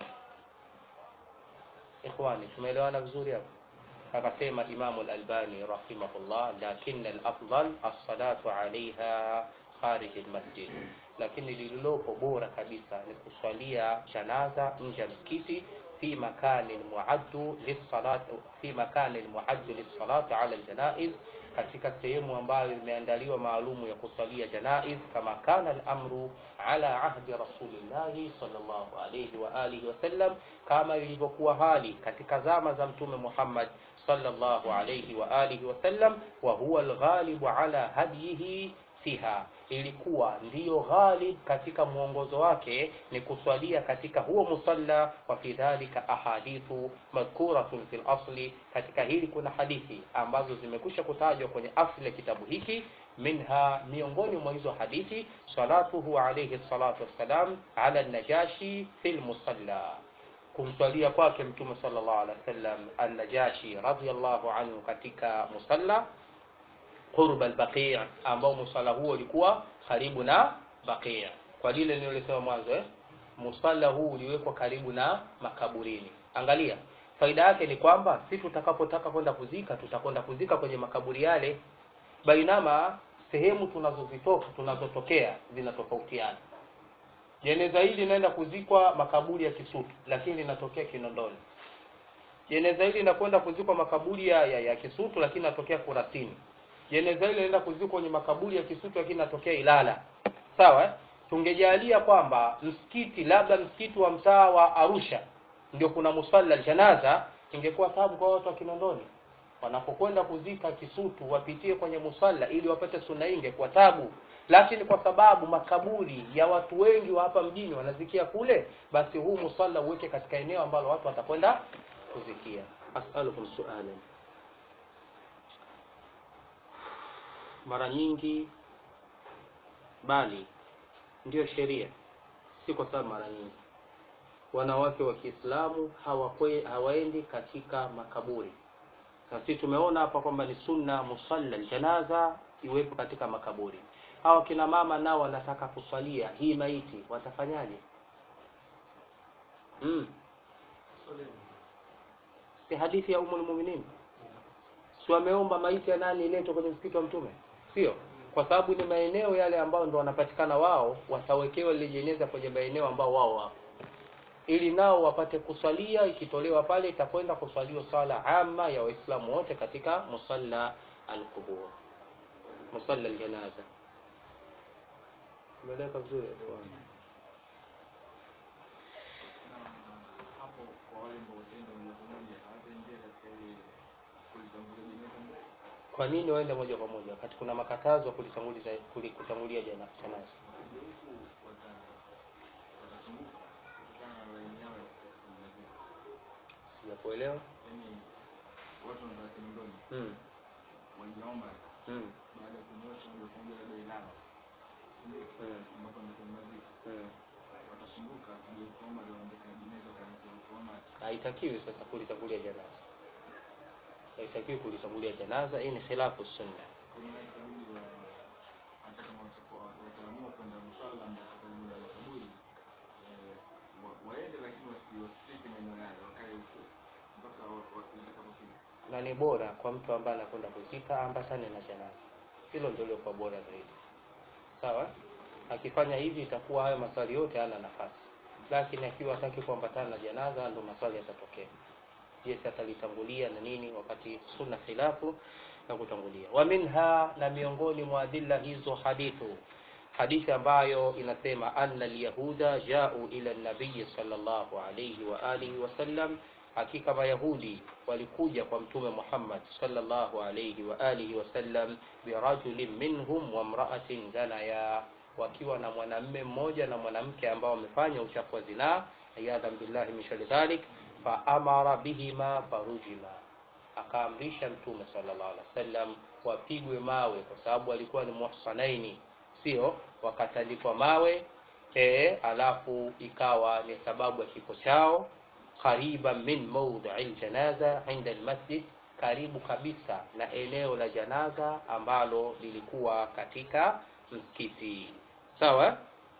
ikhwani tumeelewana vizuri hapo akasema imamu lalbani rahimahullah lakin alafdal alsalatu alaiha kharij almasjid lakini lililopo bora kabisa ni kuswalia janaza nje ya msikiti في مكان معد للصلاة في مكان معد للصلاة على الجنائز katika sehemu ambayo imeandaliwa maalumu ya kusalia janaiz kama kana al-amru ala ahdi rasulillahi sallallahu alayhi wa alihi wasallam kama ilivyokuwa hali katika zama za mtume Muhammad sallallahu alayhi wa alihi wasallam wa huwa al-ghalibu ala hadihi fiha ilikuwa ndiyo ghalib katika mwongozo wake ni kuswalia katika huo musalla wa fi dhalika ahadithu madhkuratun fil asli katika hili kuna hadithi ambazo zimekwisha kutajwa kwenye asli ya kitabu hiki minha miongoni mwa hizo hadithi salatuhu alayhi salatu wassalam ala najashi fil musalla kumswalia kwake mtume sallallahu alaihi wasallam an-najashi radhiyallahu anhu katika musalla qurba al-baqi' ambao musalla huo ulikuwa karibu na baqi' kwa lile nililosema mwanzo eh musalla huu uliwekwa karibu na makaburini angalia faida yake ni kwamba si tutakapotaka kwenda kuzika tutakwenda kuzika kwenye makaburi yale bainama sehemu tunazozitoka tunazotokea zinatofautiana jeneza hili linaenda kuzikwa makaburi ya Kisutu lakini linatokea Kinondoni jeneza hili linakwenda kuzikwa makaburi ya, ya, ya Kisutu lakini linatokea Kurasini jeneza hili linaenda kuzikwa kwenye makaburi ya Kisutu lakini linatokea Ilala sawa eh? tungejalia kwamba msikiti labda msikiti wa mtaa wa Arusha ndio kuna musalla janaza ingekuwa tabu kwa watu wa Kinondoni wanapokwenda kuzika Kisutu wapitie kwenye musalla ili wapate sunna hii ingekuwa tabu lakini kwa sababu makaburi ya watu wengi wa hapa mjini wanazikia kule basi huu musalla uweke katika eneo ambalo watu watakwenda kuzikia as'alukum su'alan mara nyingi bali ndiyo sheria si kwa sababu mara nyingi wanawake wa Kiislamu hawakwe hawaendi katika makaburi na sisi tumeona hapa kwamba ni sunna musalla janaza iwepo katika makaburi hawa kina mama nao wanataka kusalia hii maiti watafanyaje mm. si hadithi ya umul mu'minin si wameomba maiti ya nani iletwe kwenye msikiti wa mtume sio kwa sababu ni maeneo yale ambayo ndo wanapatikana wao watawekewa lile jeneza kwenye maeneo ambao wao wapo ili nao wapate kusalia ikitolewa pale itakwenda kusaliwa sala ama ya waislamu wote katika musalla alqubur musalla aljanaza umeeleka vizuri hapo kwa wale ambao wataenda moja kwa moja hawataingia katika ile kulitangulia jeneza mbele. kwa nini waende moja kwa moja wakati kuna makatazo ya kulitanguliza kuli- kutangulia jana janaza Wakija huku wata- watasumbuka kutokana na laini yao ya kutangulia. sijakuelewa Yaani watu wanataka Kinondoni mm. waliomba mm. baada ya kunyosha moja kwa moja labda Ilala ndio mm. ambapo ndio maziko mm. watasumbuka ndio kuomba ndio waende kwa jeneza kwa kuomba haitakiwi sasa kulitangulia janaza haitakiwi kulitangulia janaza hii ni khilafu sunna kwenye kabili wa hata kama watakuwa wataamua kwenda msala ambao karibu na makaburi eh, wa- waende lakini wasi- wasifike maeneo yale wakae huko mpaka wa- wa- watakapofika na ni bora kwa mtu ambaye anakwenda kuzika ambatane na janaza hilo ndio lilikuwa bora zaidi sawa akifanya hivi itakuwa hayo maswali yote hana nafasi lakini akiwa hataki kuambatana na janaza ndo maswali yatatokea je atalitangulia na nini wakati sunna khilafu na kutangulia wa minha na miongoni mwa adilla hizo hadithu hadithi ambayo inasema anna alyahuda jau ila nabii sallallahu alayhi wa alihi wasallam hakika mayahudi walikuja kwa mtume Muhammad sallallahu alayhi wa alihi wasallam birajulin minhum wa imra'atin zanaya wakiwa na mwanamme mmoja na mwanamke ambao wamefanya uchafu wa zinaa iyadhan billahi min shari dhalik fa amara bihima farujima akaamrisha mtume sallallahu alaihi wasallam wapigwe mawe kwa sababu walikuwa ni muhsanaini sio wakatandikwa mawe e, alafu ikawa ni sababu ya kifo chao qariban min mawdhi ljanaza inda almasjid karibu kabisa na eneo la janaza ambalo lilikuwa katika msikiti sawa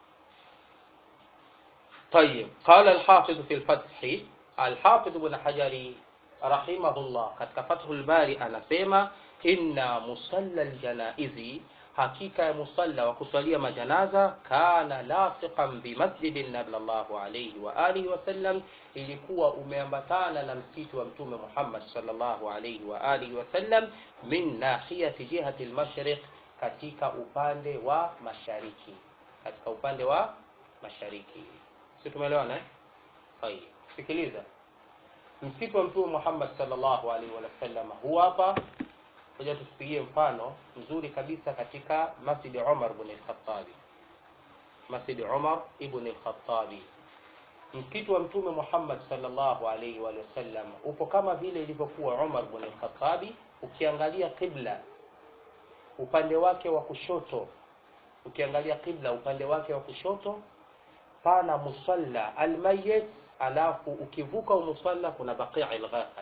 طيب قال الحافظ في الفتح الحافظ بن حجر رحمه الله katika Fathul Bari anasema inna musalla aljanaizi hakika ya musalla wa kusalia majanaza kana lafiqan bimasjidi nabi sallallahu alayhi wa alihi wasallam ilikuwa umeambatana na msikiti wa mtume Muhammad sallallahu alayhi wa alihi wasallam min nahiyati jihati almashriq katika upande wa mashariki katika upande wa mashariki si tumeelewana eh Tayeb. sikiliza msikiti wa mtume Muhammad sallallahu alaihi wasallam huu hapa ngoja tusipigie mfano mzuri kabisa katika Masjid Umar ibn al-Khattab Masjid Umar ibn al-Khattab msikiti wa mtume Muhammad sallallahu alaihi wa sallam upo kama vile ilivyokuwa Umar ibn al-Khattab ukiangalia qibla upande wake wa kushoto ukiangalia qibla upande wake wa kushoto pana musalla almayyit alafu ukivuka musalla kuna baqi' al-ghafat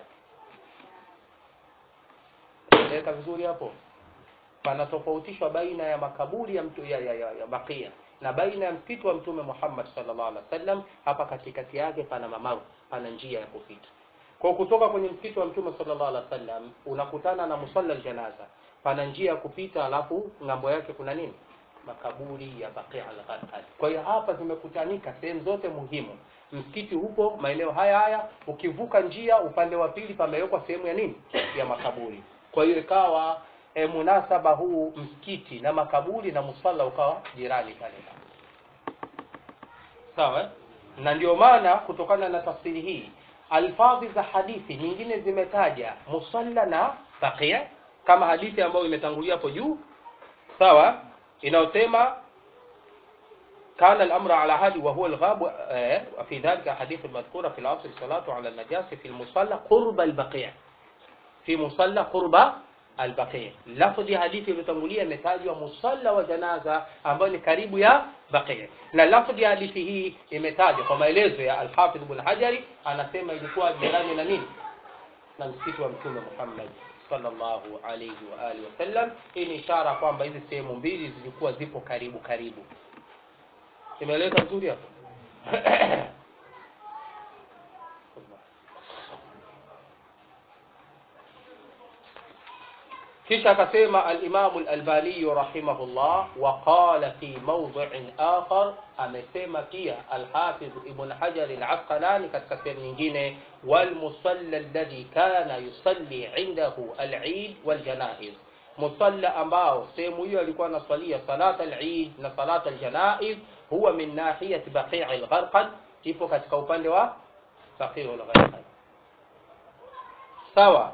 Eleka vizuri hapo panatofautishwa baina ya makaburi ya mtu ya, ya, ya, ya bakia na baina ya msikiti wa mtume Muhammad sallallahu alaihi wasallam hapa katikati yake pana mamaru pana njia ya kupita kwa kutoka kwenye msikiti wa mtume sallallahu alaihi wasallam unakutana na musalla aljanaza pana njia ya kupita alafu ngambo yake kuna nini makaburi ya Baqi al-Gharqad. Kwa hiyo hapa zimekutanika sehemu zote muhimu. Msikiti hupo maeneo haya haya, ukivuka njia upande wa pili pamewekwa sehemu ya nini? Ya makaburi. Kwa hiyo ikawa e, munasaba huu msikiti na makaburi na musalla ukawa jirani pale pale. Sawa? eh? Na ndio maana kutokana na tafsiri hii alfadhi za hadithi nyingine zimetaja musalla na baqia kama hadithi ambayo imetangulia hapo juu sawa inayosema كان الأمر على هذه وهو الغاب آه، في ذلك حديث المذكورة في العصر الصلاة على النجاسة في المصلى قرب البقيع في مصلى قرب البقيع لفظ hadithi iliyotangulia imetajwa musalla wa janaza ambayo ni karibu ya baqi na lafظ ya hadithi hii imetajwa kwa maelezo ya al-Hafidh Ibn Hajari anasema ilikuwa jirani na nini na msikiti wa mtume Muhammad sallallahu alayhi wa alihi wasallam hii ni ishara kwamba hizi sehemu mbili zilikuwa zipo karibu karibu imeeleweka vizuri hapo kisha akasema al-Imam al-Albani rahimahullah wa qala fi mawdhi'in akhar amesema pia al-Hafiz Ibn Hajar al-Asqalani katika sehemu nyingine wal musalla alladhi kana yusalli indahu al-Eid wal janaiz musalla ambao sehemu hiyo alikuwa anaswalia salat al-Eid na salat al-janaiz huwa min nahiyati Baqi' al-Gharqad ipo katika upande wa Baqi' al-Gharqad sawa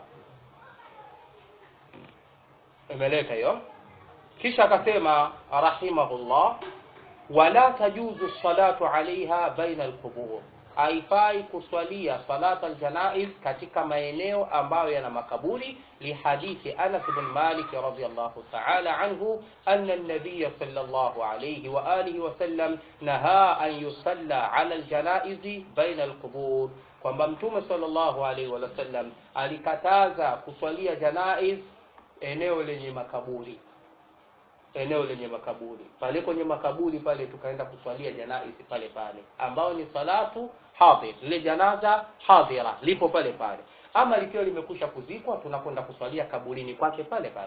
imeleka hiyo kisha akasema rahimahullah wala tajuzu salatu alaiha baina alqubur haifai kuswalia salat aljanaiz katika maeneo ambayo yana makaburi lihadithi Anas bin Malik radhiyallahu ta'ala anhu anna an-nabiy sallallahu alayhi wa alihi wa sallam naha an yusalla ala aljanaiz baina alqubur kwamba mtume sallallahu alayhi wa sallam alikataza kuswalia janaiz eneo lenye makaburi eneo lenye makaburi pale kwenye makaburi pale tukaenda kuswalia janaisi pale pale ambao ni salatu hadhir lile janaza hadhira lipo pale pale ama likiwa limekusha kuzikwa tunakwenda kuswalia kaburini kwake pale pale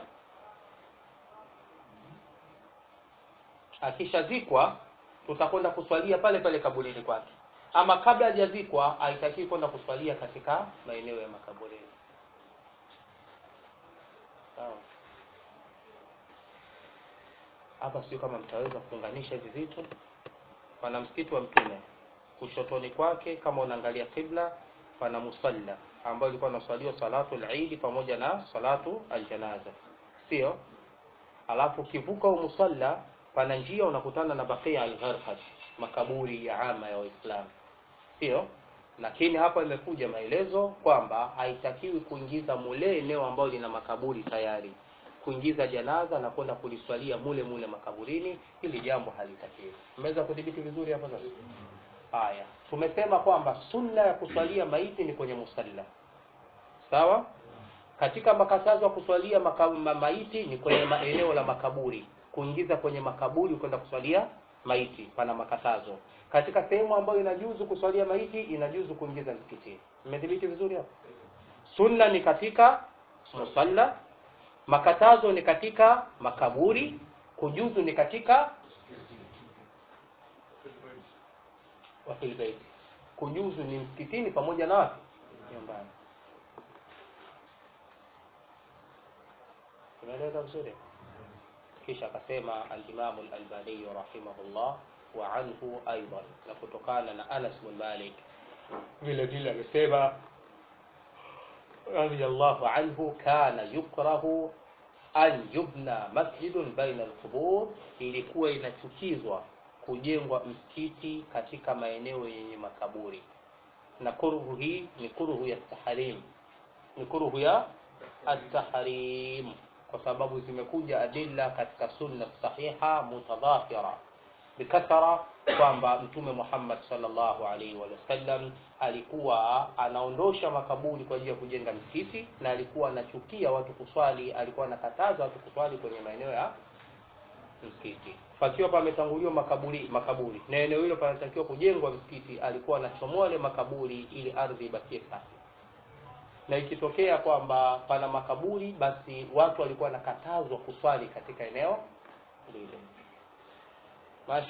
akishazikwa tutakwenda kuswalia pale pale kaburini kwake ama kabla hajazikwa haitakiwi kwenda kuswalia katika maeneo ya makaburini sawa hapa sio kama mtaweza kuunganisha hivi vitu pana msikiti wa mtume kushotoni kwake kama unaangalia qibla pana musalla ambayo ilikuwa inaswaliwa salatu al-Eid pamoja na salatu al-janaza sio alafu ukivuka musalla pana njia unakutana na Baqia al-Gharqad, makaburi ya ama ya Waislamu, sio? Lakini hapa imekuja maelezo kwamba haitakiwi kuingiza mule eneo ambalo lina makaburi tayari, kuingiza janaza na kwenda kuliswalia mule mule makaburini, hili jambo halitakiwi. Mmeweza kudhibiti vizuri hapo sasa? Haya, tumesema kwamba sunna ya kuswalia maiti ni kwenye musalla, sawa. Katika makatazo ya kuswalia maka, ma, maiti ni kwenye maeneo la makaburi, kuingiza kwenye makaburi kwenda kuswalia maiti, pana makatazo. Katika sehemu ambayo inajuzu kuswalia maiti, inajuzu kuingiza msikitini. Mmedhibiti vizuri hapo? Sunna ni katika musalla, makatazo ni katika makaburi, kujuzu ni katika wa fil bait. Kujuzu ni msikitini pamoja na wapi? Nyumbani. Tunaeleza vizuri. Kisha akasema al-Imam al-Albani rahimahullah wa anhu aidan, na kutokana na Anas bin Malik vile vile amesema radiyallahu anhu, kana yukrahu an yubna masjidun baina al-qubur, ilikuwa inachukizwa kujengwa msikiti katika maeneo yenye makaburi, na kuruhu hii ni kuruhu ya tahrim, ni kuruhu ya at-tahrim, kwa sababu zimekuja adilla katika sunna sahiha mutadhafira bikathara kwamba Mtume Muhammad sallallahu alaihi wa sallam alikuwa anaondosha makaburi kwa ajili ya kujenga msikiti, na alikuwa anachukia watu kuswali, alikuwa anakataza watu kuswali kwenye maeneo ya msikiti pakiwa pametanguliwa makaburi makaburi na eneo hilo panatakiwa kujengwa msikiti, alikuwa anachomoa wale makaburi ili ardhi ibakie safi. Na ikitokea kwamba pana makaburi, basi watu walikuwa wanakatazwa kuswali katika eneo lile. Mashi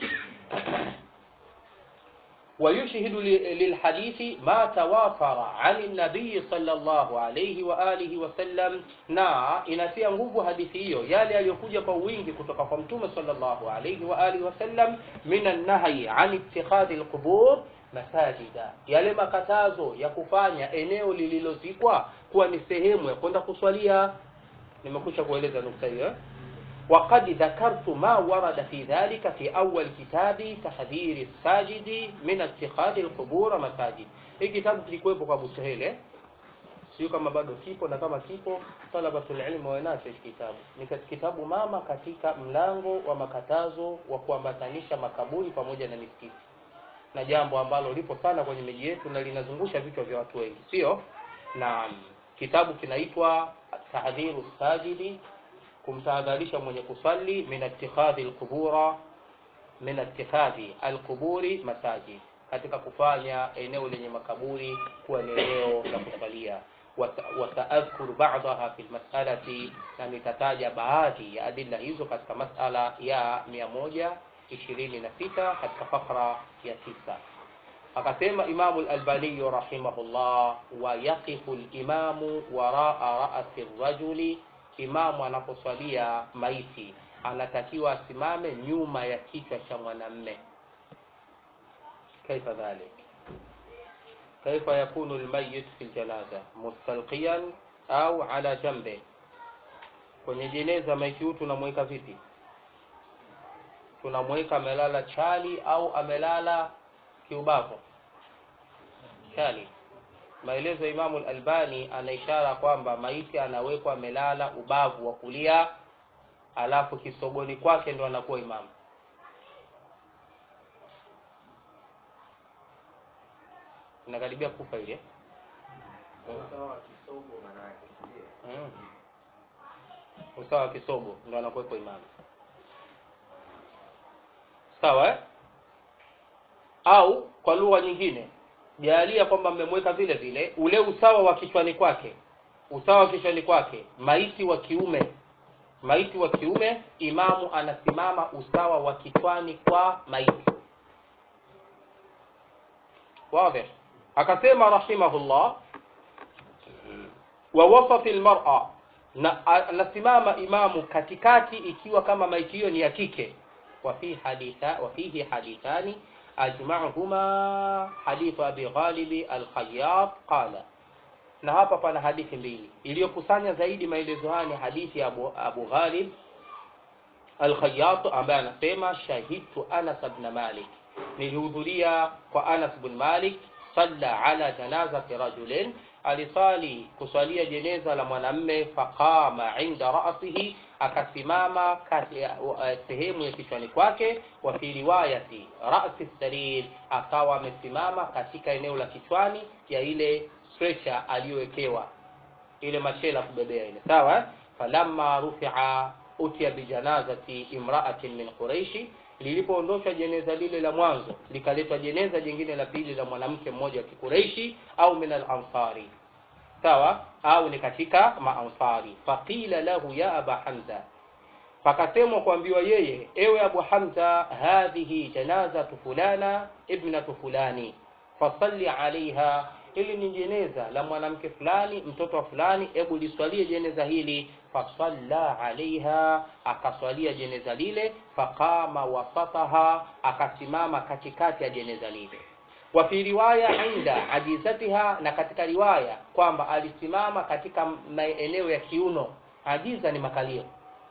ويشهد للحديث ما توافر عن النبي صلى الله عليه وآله وسلم na inatia nguvu hadithi hiyo yale yaliyokuja kwa wingi kutoka kwa mtume sallallahu alayhi wa alihi wasallam min an-nahyi an ittikhadhi al-qubur masajida, yale makatazo ya kufanya eneo lililozikwa kuwa ni sehemu ya kwenda kuswalia. Nimekusha kueleza nukta hiyo eh? وقد ذكرت ما ورد في ذلك في أول كتاب تحذير الساجد من اتخاذ القبور مساجد. Hii kitabu kilikuwepo kwa Abu Suhail eh? Sio kama bado kipo, na kama kipo talabatul ilmi wanacho hiki kitabu. Ni kitabu mama katika mlango wa makatazo wa kuambatanisha makaburi pamoja na misikiti, na jambo ambalo lipo sana kwenye miji yetu na linazungusha vichwa vya watu wengi, sio? Na kitabu kinaitwa Tahdhiru Sajidi kumtahadharisha mwenye kusali min ittikhadhi alqubura min ittikhadhi alquburi masajid, katika kufanya eneo lenye makaburi kuwa ni eneo la kusalia. Wataadhkuru ba'daha fi almas'alati, na nitataja baadhi ya adilla hizo katika mas'ala ya mia moja ishirini na sita katika fakra ya tisa. Akasema Imamu al-Albani rahimahullah, wa yaqifu al-imamu waraa ra'si rajuli Imamu anaposwalia maiti anatakiwa asimame nyuma ya kichwa cha mwanamme. Kaifa dhalik, kaifa yakunu almayyit fi aljanaza mustalqiyan au ala jambe. Kwenye jeneza maiti huyu tunamweka vipi? Tunamweka amelala chali au amelala kiubavu? Chali. Maelezo ya Imamu al-Albani ana ishara kwamba maiti anawekwa amelala ubavu wa kulia, alafu kisogoni kwake ndo anakuwa imamu. Inakaribia kufa ile mm. Usawa wa kisogo ndo anakuwepo imamu, sawa eh? Au kwa lugha nyingine jalia kwamba mmemweka vile vile ule usawa wa kichwani kwake, usawa wa kichwani kwake, maiti wa kiume, maiti wa kiume, imamu anasimama usawa wa kichwani kwa maiti. Wazi. Akasema rahimahullah, wa wasati almar'a, na anasimama imamu katikati, ikiwa kama maiti hiyo ni ya kike. Wa fi haditha wa fihi hadithani ajma'uhuma hadithu Abi Ghalib al-Khayyat qala, na hapa pana hadithi mbili iliyokusanya zaidi maelezo haya ni hadithi ya Abu, Abu Ghalib Al-Khayyat ambaye anasema shahidtu Anas ibn Malik, nilihudhuria kwa Anas ibn Malik, salla ala janazati rajulin, alisali kuswalia jeneza la mwanamme, faqama inda ra'sihi, akasimama kati ya uh, sehemu ya kichwani kwake, wa fi riwayati ra'si sarir, akawa amesimama katika eneo la kichwani ya ile stretcher aliyowekewa ile machela kubebea ile sawa eh? falamma rufi'a utiya bijanazati imra'atin min quraishi lilipoondoshwa jeneza lile la mwanzo likaletwa jeneza jingine la pili la mwanamke mmoja wa kikureishi au min al-ansari sawa au ni katika maansari faqila lahu ya aba hamza pakasemwa kuambiwa yeye ewe abu hamza hadhihi janazatu fulana ibnatu fulani fasalli alaiha hili ni jeneza la mwanamke fulani mtoto wa fulani hebu liswalie jeneza hili fasalla alaiha akaswalia jeneza lile faqama wasataha akasimama katikati ya jeneza lile wa fi riwaya inda ajizatiha na katika riwaya kwamba alisimama katika maeneo ya kiuno ajiza ni makalio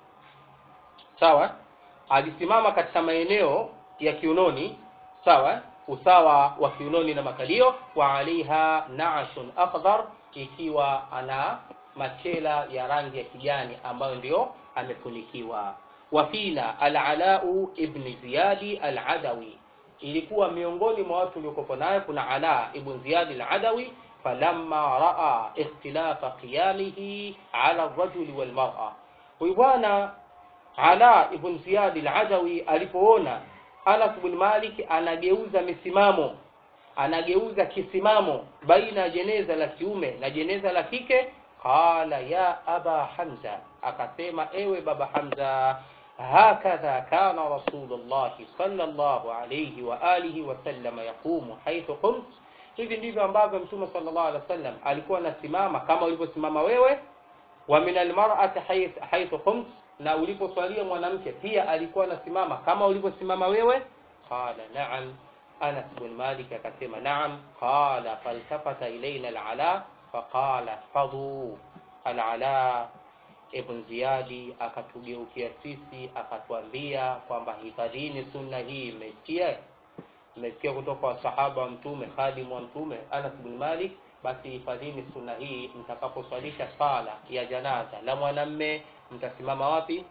sawa alisimama katika maeneo ya kiunoni sawa usawa wa kiunoni na makalio wa alaiha nashun akhdar ikiwa ana machela ya rangi ya kijani ambayo ndio amefunikiwa wafina alalau ibn ziyadi aladawi ilikuwa miongoni mwa watu waliokuwa naye kuna ala ibn ziyadi aladawi falamma raa ikhtilafa qiyamihi ala rajuli walmar'a huyu bwana ala ibn ziyadi aladawi alipoona Anas bin Malik anageuza misimamo, anageuza kisimamo baina ya jeneza la kiume na jeneza la kike. Qala ya aba Hamza, akasema ewe baba Hamza, hakadha kana Rasulullah sallallahu alayhi wa alihi wasallam yaqumu haithu qumt, hivi ndivyo ambavyo Mtume sallallahu alaihi wasallam alikuwa anasimama kama ulivyosimama wewe. Wa min almar'ati haithu qumt na uliposwalia mwanamke pia alikuwa anasimama kama ulivyosimama wewe qala na'am Anas bin Malik akasema na'am qala faltafata ilaina al-ala faqala fadhu al-ala ibn Ziyadi akatugeukia sisi akatuambia kwamba hifadhini sunna hii mmesikia mmesikia kutoka kwa sahaba wa mtume khadimu wa mtume Anas bin Malik basi hifadhini sunna hii mtakaposwalisha sala ya janaza la mwanamme mtasimama wapi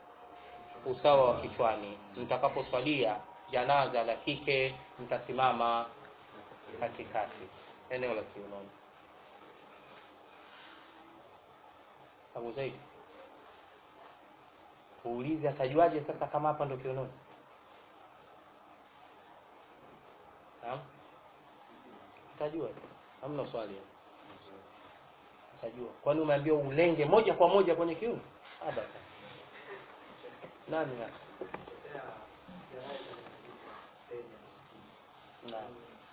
usawa wa kichwani mtakaposwalia janaza la kike mtasimama katikati eneo la kiunoni Abu Zaid uulize atajuaje sasa kama hapa ndo kiunoni naam utajua hamna swali utajua kwani umeambiwa ulenge moja kwa moja kwenye kiuno abada nani hapa naam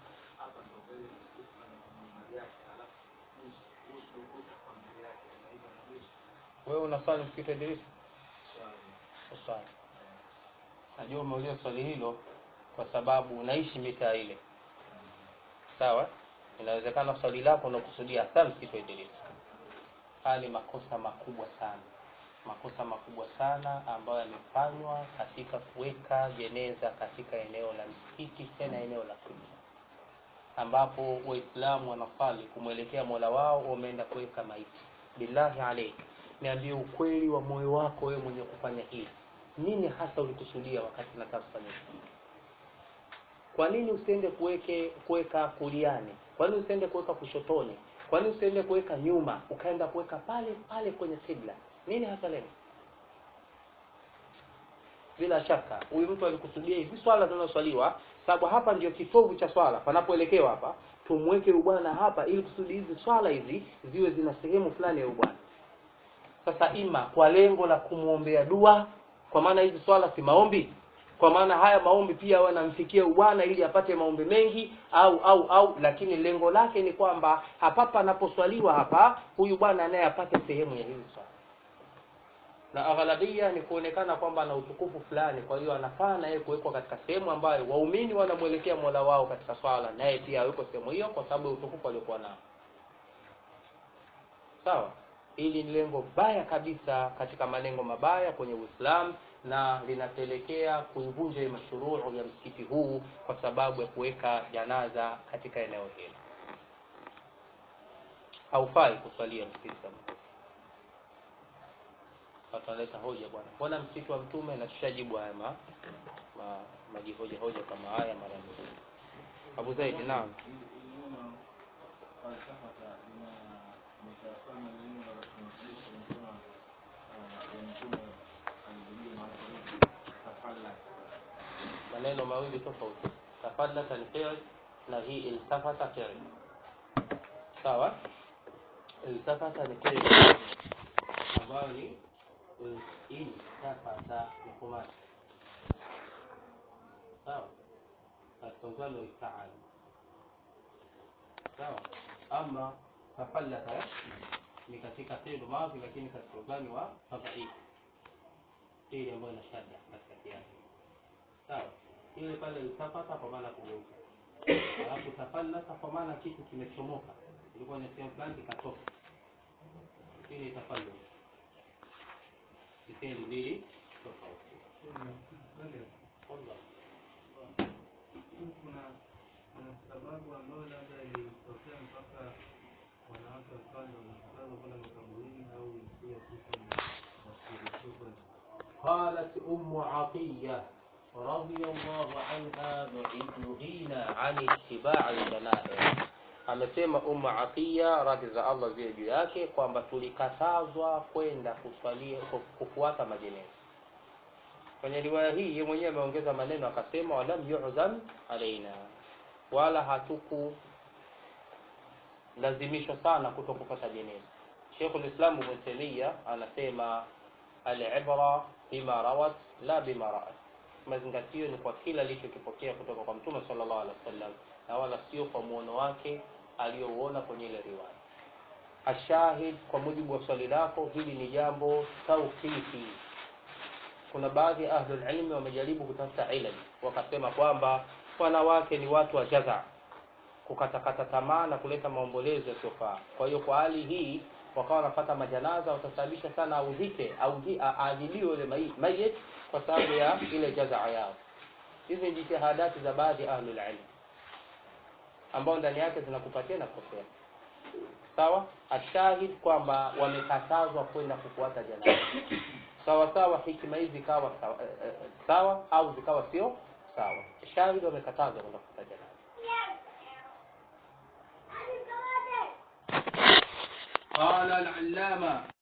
wewe unaswali msikiti wa Idrisa uswali najua umeuliza swali hilo kwa sababu unaishi mitaa ile sawa inawezekana swali lako unakusudia hasa msikiti wa Idrisa haya ni makosa makubwa sana makosa makubwa sana ambayo yamefanywa katika kuweka jeneza katika eneo la msikiti tena eneo la kibla ambapo waislamu wanasali kumwelekea mola wao wameenda kuweka maiti billahi alaik niambie ukweli wa moyo wako wewe mwenye kufanya hili nini hasa ulikusudia wakati unataka kufanya hili kwa nini usiende kuweke kuweka kuliani kwa nini usiende kuweka kushotoni kwa nini usiende kuweka nyuma ukaenda kuweka pale pale kwenye kibla nini hasa lengo bila shaka huyu mtu alikusudia hivi swala linaloswaliwa sababu hapa ndio kitovu cha swala panapoelekewa hapa tumweke ubwana hapa ili kusudi hizi swala hizi ziwe zina sehemu fulani ya ubwana sasa ima kwa lengo la kumwombea dua kwa maana hizi swala si maombi kwa maana haya maombi pia wanamfikia ubwana ili apate maombi mengi au au au lakini lengo lake ni kwamba hapa panaposwaliwa hapa huyu bwana naye apate sehemu ya hizi swala na aghalabia ni kuonekana kwamba ana utukufu fulani kwa hiyo anafaa naye kuwekwa katika sehemu ambayo waumini wanamwelekea mola wao katika swala naye pia awekwe sehemu hiyo kwa sababu ya utukufu aliokuwa nao sawa hili ni lengo baya kabisa katika malengo mabaya kwenye uislamu na linapelekea kuivunja ile mashuruu ya msikiti huu kwa sababu ya kuweka janaza katika eneo hilo haufai kuswalia msikiti kama huu. watu wanaleta hoja bwana mbona msikiti wa mtume na tushajibu haya ma, ma, majihoja hoja kama haya mara nyingi abu zaidi naam maneno mawili tofauti tafallata ni fi'l na hii iltafata fi'l sawa iltafata ni fi'l ambayo ni iltafata ni kumati sawa katika mfano iftaal sawa ama tafallata ni katika fi'l madhi lakini katika uzani wa fadhili fi'l ambayo ina shadda katikati yake sawa ile pale iltafata kwa maana kugeuka alafu tafallata kwa maana kitu kimechomoka ilikuwa ni sehemu fulani kikatoka ile tafallu ni sehemu mbili tofauti Allah. kuna kuna sababu ambayo labda ilitokea mpaka wanawake wakawa ndio wanakatazwa kwenda makaburini au pia kisa ni wasiruhusiwe kwenda قالت أم عطية رضي الله عنها نهينا عن اتباع الجنائز amesema Ummu Atiya radhi za Allah ziwe juu yake kwamba tulikatazwa kwenda kuswalia kufuata majeneza. Kwenye riwaya hii yeye mwenyewe ameongeza maneno akasema, walam yu'zam alaina, wala hatuku lazimishwa sana kuto kupata jeneza. Sheikhul Islam Ibn Taymiyyah anasema al-ibra bima rawat la bima ra'at, mazingatio ni kwa kila alichokipokea kutoka kwa Mtume sallallahu alaihi wasallam na wala sio kwa muono wake aliyouona kwenye ile riwaya. Ashahid, kwa mujibu wa swali lako, hili ni jambo tauqifi. Kuna baadhi ya ahlul ilmi wamejaribu kutafuta ilmu, wakasema kwamba wanawake ni watu wa jaza, kukatakata tamaa na kuleta maombolezo yasiyofaa. Kwa hiyo kwa hali hii wakawa wanapata majanaza, watasababisha sana audhike au aadhiliwe yule mai- mayit kwa sababu ya ile jazaa yao. Hizi ni jitihadati za baadhi ya ahlul ilm ambao ndani yake zinakupatia na kukosea. Sawa, ashahid kwamba wamekatazwa kwenda kufuata janaza. Sawa sawa, hikima hizi zikawa sawa, eh, eh, sawa au zikawa sio sawa. Shahid wamekatazwa kwenda kufuata janaza. قال العلامة